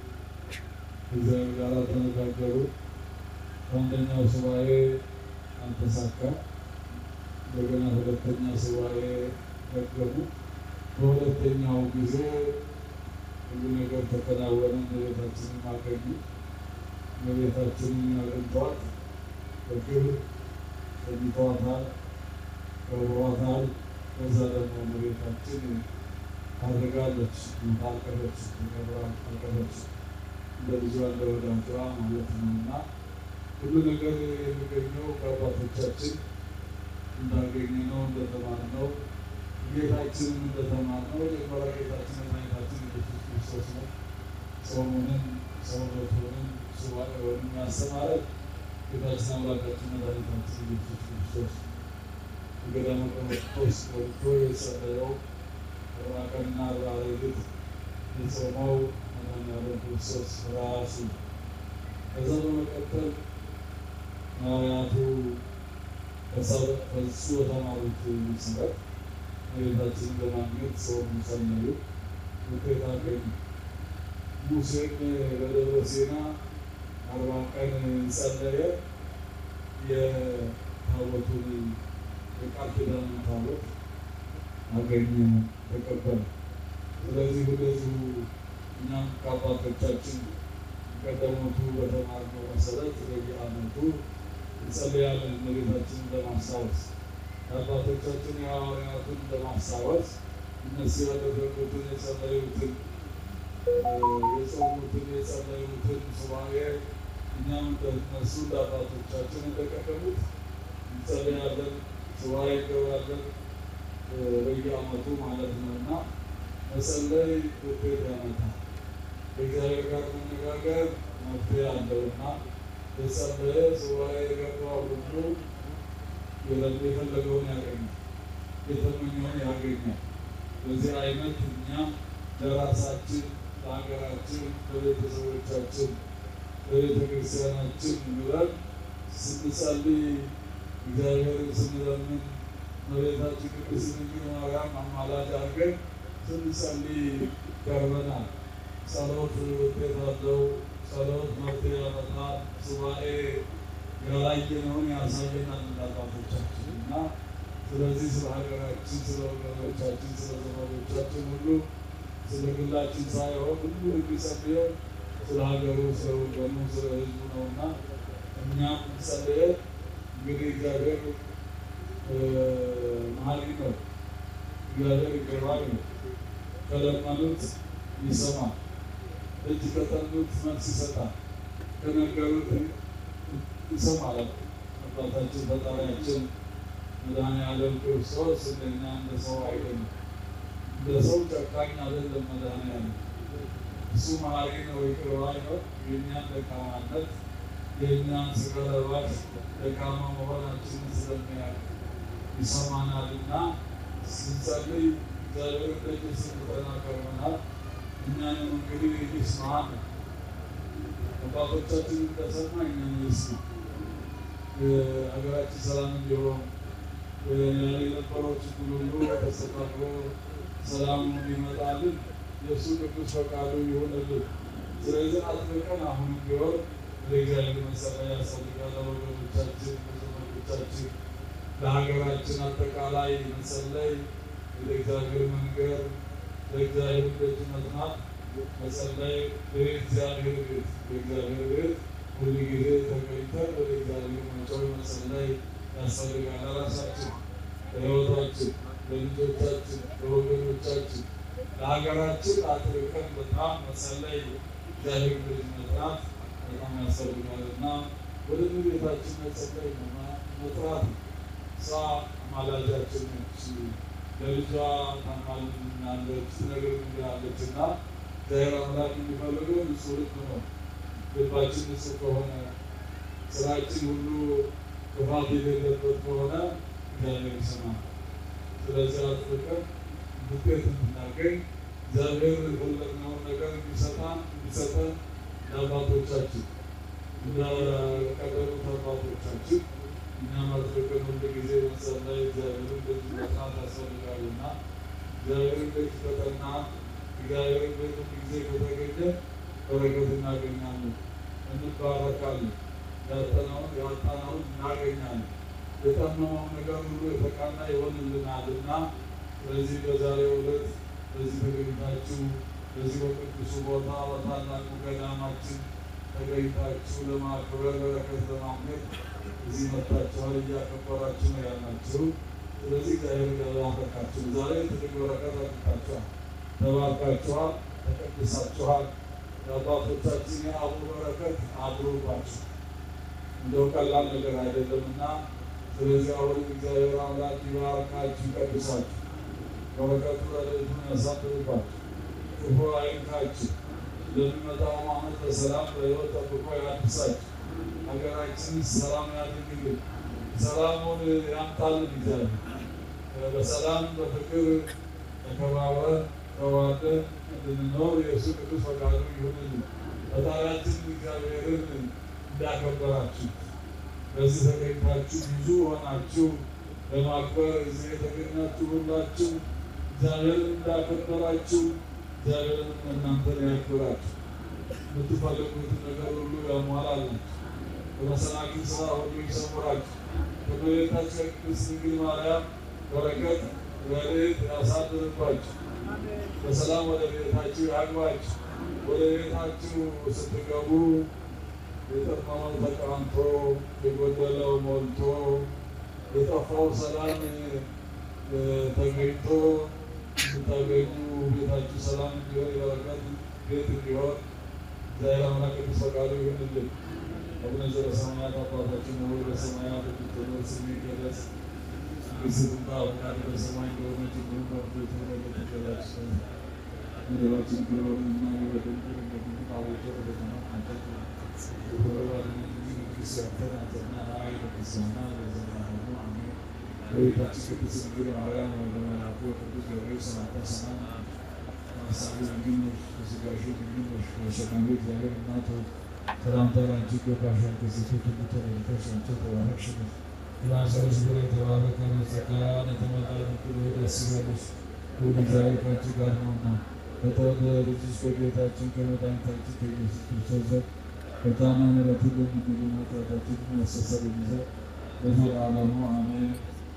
እግዚአብሔር ጋር ተነጋገሩ። አንደኛው ሱባኤ አልተሳካም። እንደገና ሁለተኛ ሱባኤ ደገሙ። በሁለተኛው ጊዜ ሁሉ ነገር ተከናወነ። እመቤታችንን አገኙ። እመቤታችንን አግኝተዋት በክብር ሸኝተዋታል፣ ከብሯታል። ከዛ ደግሞ እመቤታችን ታድርጋለች፣ ታልቀረች፣ ተከብራ አልቀረች እንደ ልጇ እንደ ወዳጇ ማለት ነው እና ሁሉ ነገር የሚገኘው ከአባቶቻችን እንዳገኘነው እንደተማርነው ጌታችንን እንደተማርነው የመጀመሪያ ጌታችን መድኃኒታችን ኢየሱስ ክርስቶስ ነው። ጾሙንም ሰውነቱንም ሱባኤውንም ያስተማረን ጌታችን አምላካችን መድኃኒታችን ኢየሱስ ክርስቶስ ገዳመ ቆሮንቶስ ገብቶ የጸለየው አርባ ቀንና አርባ ሌሊት የጾመው መድኃኒዓለም ክርስቶስ ራሱ ከዛ በመቀጠል ሐዋርያቱ ከእሱ በተማሩት መሰረት እመቤታችንን ለማግኘት ሰውን ጸለዩ፣ ውጤት አገኙ። ሙሴም በደብረ ሲና አርባ ቀን ጸለየ። የታቦቱን የቃል ኪዳን ታቦት አገኘ፣ ተቀበለ። ስለዚህ እንደዚሁ እኛም ከአባቶቻችን ቀደሞቱ በተማርነው መሰረት በየዓመቱ እንጸልያለን እመቤታችንን ለማስታወስ የአባቶቻችን የሐዋርያቱን ለማስታወስ እነሱ ያደረጉትን የጸለዩትን የጾሙትን የጸለዩትን ሱባኤ እኛም እንደነሱ እንደ አባቶቻችን እንደቀደሙት እንጸልያለን፣ ሱባኤ እንገባለን በየዓመቱ ማለት ነው እና መጸለይ ውጤት ያመጣል። ከእግዚአብሔር ጋር መነጋገር መፍትሄ አለውና የጸለየ ሱባኤ የገባው ሁሉ የፈለገውን ያገኛል፣ የተመኘውን ያገኛል። በዚህ አይነት እኛ ለራሳችን፣ ለሀገራችን፣ ለቤተሰቦቻችን፣ ለቤተ ክርስቲያናችን ብለን ስንጸልይ እግዚአብሔርን ስንለምን እመቤታችን ቅድስት ድንግል ማርያም አማላጅ አድርገን ስንጸልይ ቀርበናል። ጸሎት ውጤት አለው። ጸሎት መፍትሄ ያመጣል። ሱባኤ ያላየነውን ያሳየናል አባቶቻችን እና ስለዚህ ስለ ሀገራችን፣ ስለ ወገኖቻችን፣ ስለ ዘመዶቻችን ሁሉ ስለ ግላችን ሳይሆን ሁሉ የሚጸልየው ስለ ሀገሩ፣ ስለ ወገኑ፣ ስለ ሕዝቡ ነውና እኛም ጸልየን እንግዲህ እግዚአብሔር መሀሪ ነው። እግዚአብሔር ይገባል ነው። ከለመኑት ይሰማል። እጅ ከጠኑት መልስ ይሰጣል። ከነገሩት ይሰማል። አባታችን ፈጣሪያችን መድኃኔዓለም ክርስቶስ እንደኛ እንደ ሰው አይደለም። እንደ ሰው ጨካኝ አይደለም። መድኃኔዓለም እሱ መሀሪ ነው፣ ይቅር ባይ ነው። የእኛን ደካማነት የእኛን ስጋ ለባሽ ደካማ መሆናችንን ስለሚያውቅ ይሰማናልና ስንጸልይ እግዚአብሔር ደጅ ስንጠና ከርመናል። እኛንም እንግዲህ ይስማል። አባቶቻችን እንደሰማ እኛን ይስማ። ሀገራችን ሰላም እንዲሆን የነበረው ችግር ሁሉ ተስተካክሎ ሰላም እንዲመጣልን የእሱ ቅዱስ ፈቃዱ ይሆንልን። ስለዚህ አጥብቀን አሁንም ቢሆን ለእግዚአብሔር መጸለይ ያስፈልጋል። ለወገኖቻችን፣ ለዘመዶቻችን፣ ለሀገራችን አጠቃላይ መጸለይ ለእግዚአብሔር መንገር ለእግዚአብሔር ደጅ መጥናት መጸለይ በእግዚአብሔር ቤት በእግዚአብሔር ቤት ሁሉ ጊዜ ተገኝተን ወደ እግዚአብሔር መጮህ መጸለይ ያስፈልጋል። ለራሳችን፣ ለሕይወታችን፣ ለልጆቻችን፣ ለወገኖቻችን፣ ለሀገራችን አጥብቀን በጣም መጸለይ እግዚአብሔር ደጅ መጥናት በጣም ያስፈልጋል እና ወደ ቤታችን መጸለይ መጥራት እሷ አማላጃችን ነች። ለልጇ ታማልናለች፣ ትነግረናለች እና እግዚአብሔር አምላክ የሚፈልገው ንጹሕ ልብ ነው። ልባችን ንጹሕ ከሆነ ስራችን ሁሉ ክፋት የሌለበት ከሆነ እግዚአብሔር ይሰማል። ስለዚህ አጥብቀን ውጤት እንድናገኝ እግዚአብሔር የፈለግነውን ነገር እንዲሰጣን እንዲሰጠን ለአባቶቻችን እንደቀደሙት አባቶቻችን እኛም አጥብቀን ሁል ጊዜ መጸለይ እግዚአብሔርን ደጅ መጥናት ያስፈልጋልና እግዚአብሔርን ደጅ ከጠና እግዚአብሔርን ደጅ ሁል ጊዜ ከተገኘ በረከት እናገኛለን፣ እንባረካለን፣ ያጠናውን ያጣናውን እናገኛለን። የጠመመው ነገር ሁሉ የተቃና ይሆንልናል እና ስለዚህ በዛሬው ዕለት በዚህ ተገኝታችሁ በዚህ በቅዱሱ ቦታ በታላቁ ገዳማችን ተገኝታችሁ ለማክበር በረከት ለማግኘት እዚህ መጥታችኋል። እያከበራችሁ ነው ያላችሁ። ስለዚህ እግዚአብሔር ያባርካችሁ። ዛሬ ትልቅ በረከት አግኝታችኋል፣ ተባርካችኋል፣ ተቀድሳችኋል። የአባቶቻችን የአቡ በረከት አድሮባችሁ እንደው ቀላል ነገር አይደለምና ስለዚህ አሁን እግዚአብሔር አምላክ ይባርካችሁ፣ ይቀድሳችሁ፣ በረከቱ ረድኤቱን ያሳድርባችሁ፣ ክፉ አይንካችሁ፣ ለሚመጣው ዓመት በሰላም በሕይወት ጠብቆ ያድሳችሁ፣ ሀገራችንን ሰላም ያድርግልን፣ ሰላሙን ያምጣልን። እግዚአብሔር በሰላም በፍቅር ተከባብረን ተዋደን እንድንኖር የእሱ ቅዱስ ፈቃዱ ይሁንልን። ፈጣሪያችን እግዚአብሔርን እንዳከበራችሁ በዚህ ተገኝታችሁ ብዙ ሆናችሁ ለማክበር እዚህ የተገኛችሁ ሁላችሁ እግዚአብሔርን እንዳከበራችሁ እግዚአብሔርን እናንተን ያክብራችሁ። የምትፈልጉትን ነገር ሁሉ ያሟላላችሁ። በመሰናክል ስራ ሁሉ ይሰውራችሁ። ከእመቤታችን ቅድስት ድንግል ማርያም በረከት ረድኤት ያሳድርባችሁ። በሰላም ወደ ቤታችሁ ያግባችሁ። ወደ ቤታችሁ ስትገቡ የጠፋው ተቃንቶ የጎደለው ሞልቶ የጠፋው ሰላም ተገኝቶ እንድታገኙ ቤታችሁ ሰላም እንዲሆን የበረከት ቤት እንዲሆን እግዚአብሔር አምላክ ቅዱስ ፈቃዱ ይሁንልን። አቡነ ዘበሰማያት አባታችን ሆይ በሰማያት የምትኖር ስምህ ይቀደስ፣ መንግሥትህ ትምጣ፣ ፈቃድህ በሰማይ እንደሆነች እንዲሁም በምድር ትሁን። የዕለት እንጀራችንን ስጠን በደላችንን ይቅር በለን እኛም የበደሉንን እንደምንምር፣ አቤቱ ወደ ፈተና አታግባን ቅዱስ ያንተ ናትና ኃይል ምስጋና ለዘላለሙ አሜን። በቤታችን ቅድስት ድንግል ማርያም ለመልአኩ ቅዱስ ገብርኤል ሰላምታ ሰላም ሀሳቡ ድንግል ነሽ፣ በሥጋሽ ድንግል ነሽ። በሰማዩ እግዚአብሔር እናት ሆይ ሰላምታ ላንቺ ይገባሻል። ከሴቶች ሁሉ ተለይተሽ አንቺ የተባረክሽ ነሽ። የማኅፀንሽ ፍሬ የተባረከ ነው። ጸጋን የተመላሽ ሆይ ደስ ይበልሽ፣ ልዑል እግዚአብሔር ከአንቺ ጋር ነውና ከተወደደ ልጅሽ ከጌታችን ከመድኃኒታችን ከኢየሱስ ክርስቶስ ዘንድ ይቅርታና ምሕረትን ለሚገኙ ኃጢአታችንን ያስተሰርይ ዘንድ ለዘላለሙ አሜን።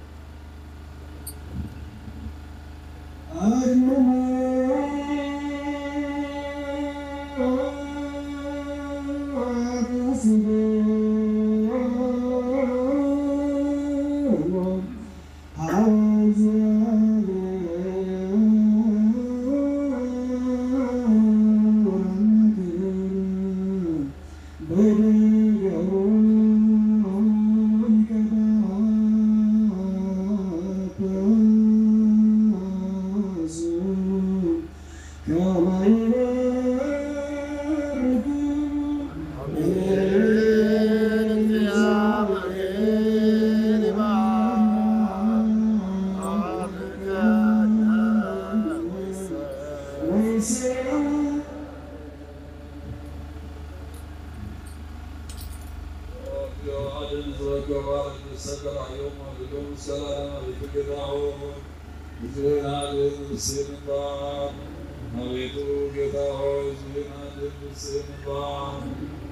አቤቱ ጌታ ሆይ ሕዝብህን አድን፣ ንስሕን ባር።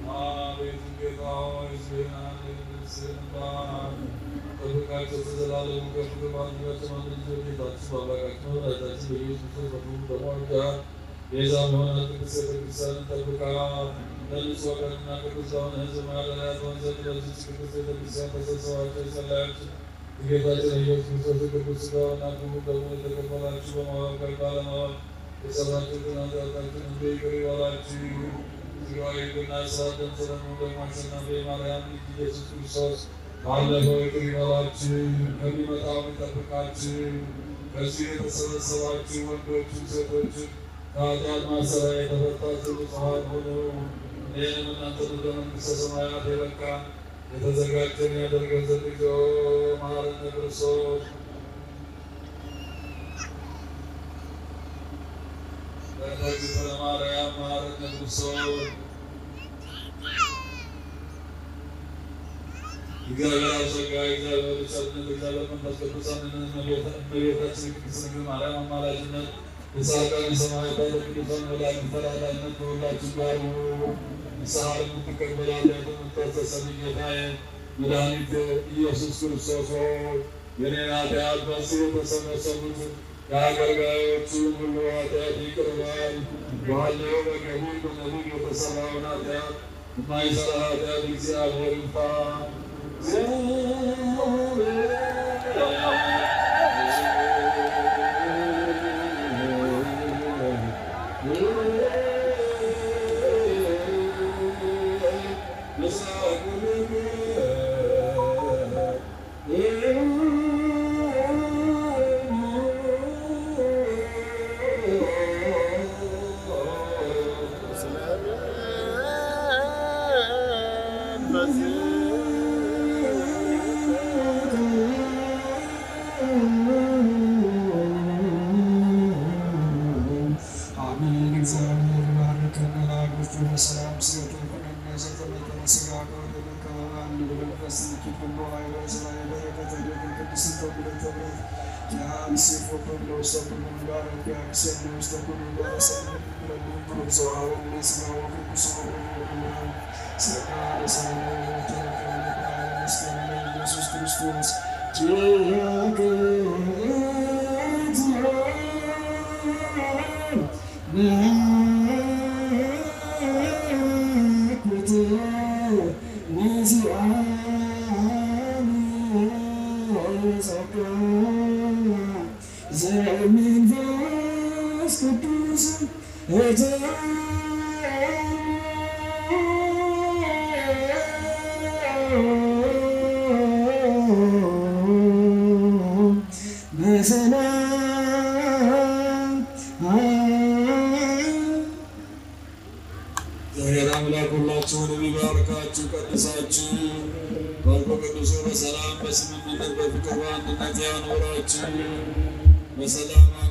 አቤቱ ጌታ ሆይ ሕዝብህን አድን፣ ንስሕን ባር። ጠብቃቸው ከዘላለሙ ከፍ ከፍ አድርጋቸው። አንድ ልጅ ጌታችን በአምላካችን በመድኃኒታችን በኢየሱስ ክርስቶስ በክቡር ደሙ ዋጅተሃል። ቤዛ በሆነ ቅድስት ቤተክርስቲያንን ጠብቃት። ለንጹሕ ወገንና ቅዱስ ለሆነ ሕዝብ ማደሪያ ትሆን ዘንድ በዚህች ቅድስት ቤተክርስቲያን ተሰብስባችሁ የጸለያችሁ የጌታችን የኢየሱስ ክርስቶስ ቅዱስ ሥጋውና ክቡር ደሙን የተቀበላችሁ በማወቅ ወይም ባለማወቅ የሰራችሁትን ኃጢአታችሁን ሁሉ ይቅር ይበላችሁ። ሥጋዊ ሕግና ሥርዓት ደም ስለሆኑ ደግሞ አሸናፊ የማርያም ልጅ ኢየሱስ ክርስቶስ ባለፈው ይቅር ይበላችሁ፣ ከሚመጣው ይጠብቃችሁ። ከዚህ የተሰበሰባችሁ ወንዶችም ሴቶችም ከኃጢአት ማሰሪያ የተፈታችሁ ንጹሐን ሁኑ። እኔንም እናንተን ወደ መንግሥተ ሰማያት የበቃን የተዘጋጀን ያደርገን ዘንድ እግዚኦ መሐረነ ክርስቶስ በእግዝእትነ ማርያም መሐረነ ክርስቶስ እግዚአብሔር አሰጋ እግዚአብሔር ቸርነት እግዚአብሔር መንፈስ ቅዱስ አንድነት እመቤታችን ቅድስት ድንግል ማርያም አማላጅነት የጻድቃን የሰማዕታት የቅዱሳን መላእክት ተራዳኢነት በሁላችን ጋር ይሁን። ንስሐ የምትቀበል ኃጢአትን የምታስተሰርይ ጌታዬ መድኃኒት ኢየሱስ ክርስቶስ ሆይ የኔን ኃጢአት በዚህ የተሰበሰቡትን የአገልጋዮችን ሁሉ ኃጢአት ይቅር በል። ባለው በገቢር በነቢብ የተሰራውን ኃጢአት የማይሰራ ኃጢአት እግዚአብሔር ይፍታ። አሜን። እግዚአብሔር ይባርከን። ላጎቹ በሰላም ሲወጡ ከኛ ዘተመጠነ ስጋ ከወደደ ከአንድ በመንፈስ ንኪት ሁሉ ኃይለ ስራዬ በረከተ ደግ ቅድስት ተብለ ተብረት የአንሴፎ ኩሎ ውስተ ኩሉ ጋር ቢያክሰን ውስተ ኩሉ ጋር ሰነት ረዱም ብሩክ ዘውሃበ ስጋው ቅዱስ ስጋ ለሰማይ ተረከበ መስቀል ላይ ኢየሱስ ክርስቶስ እግዚአብሔር አምላክ ሁላችሁንም ይባርካችሁ፣ ቀድሳችሁ ቀድሶ በሰላም በስምምነት በፍቅር በአንድነት ያኖራችሁ በሰላም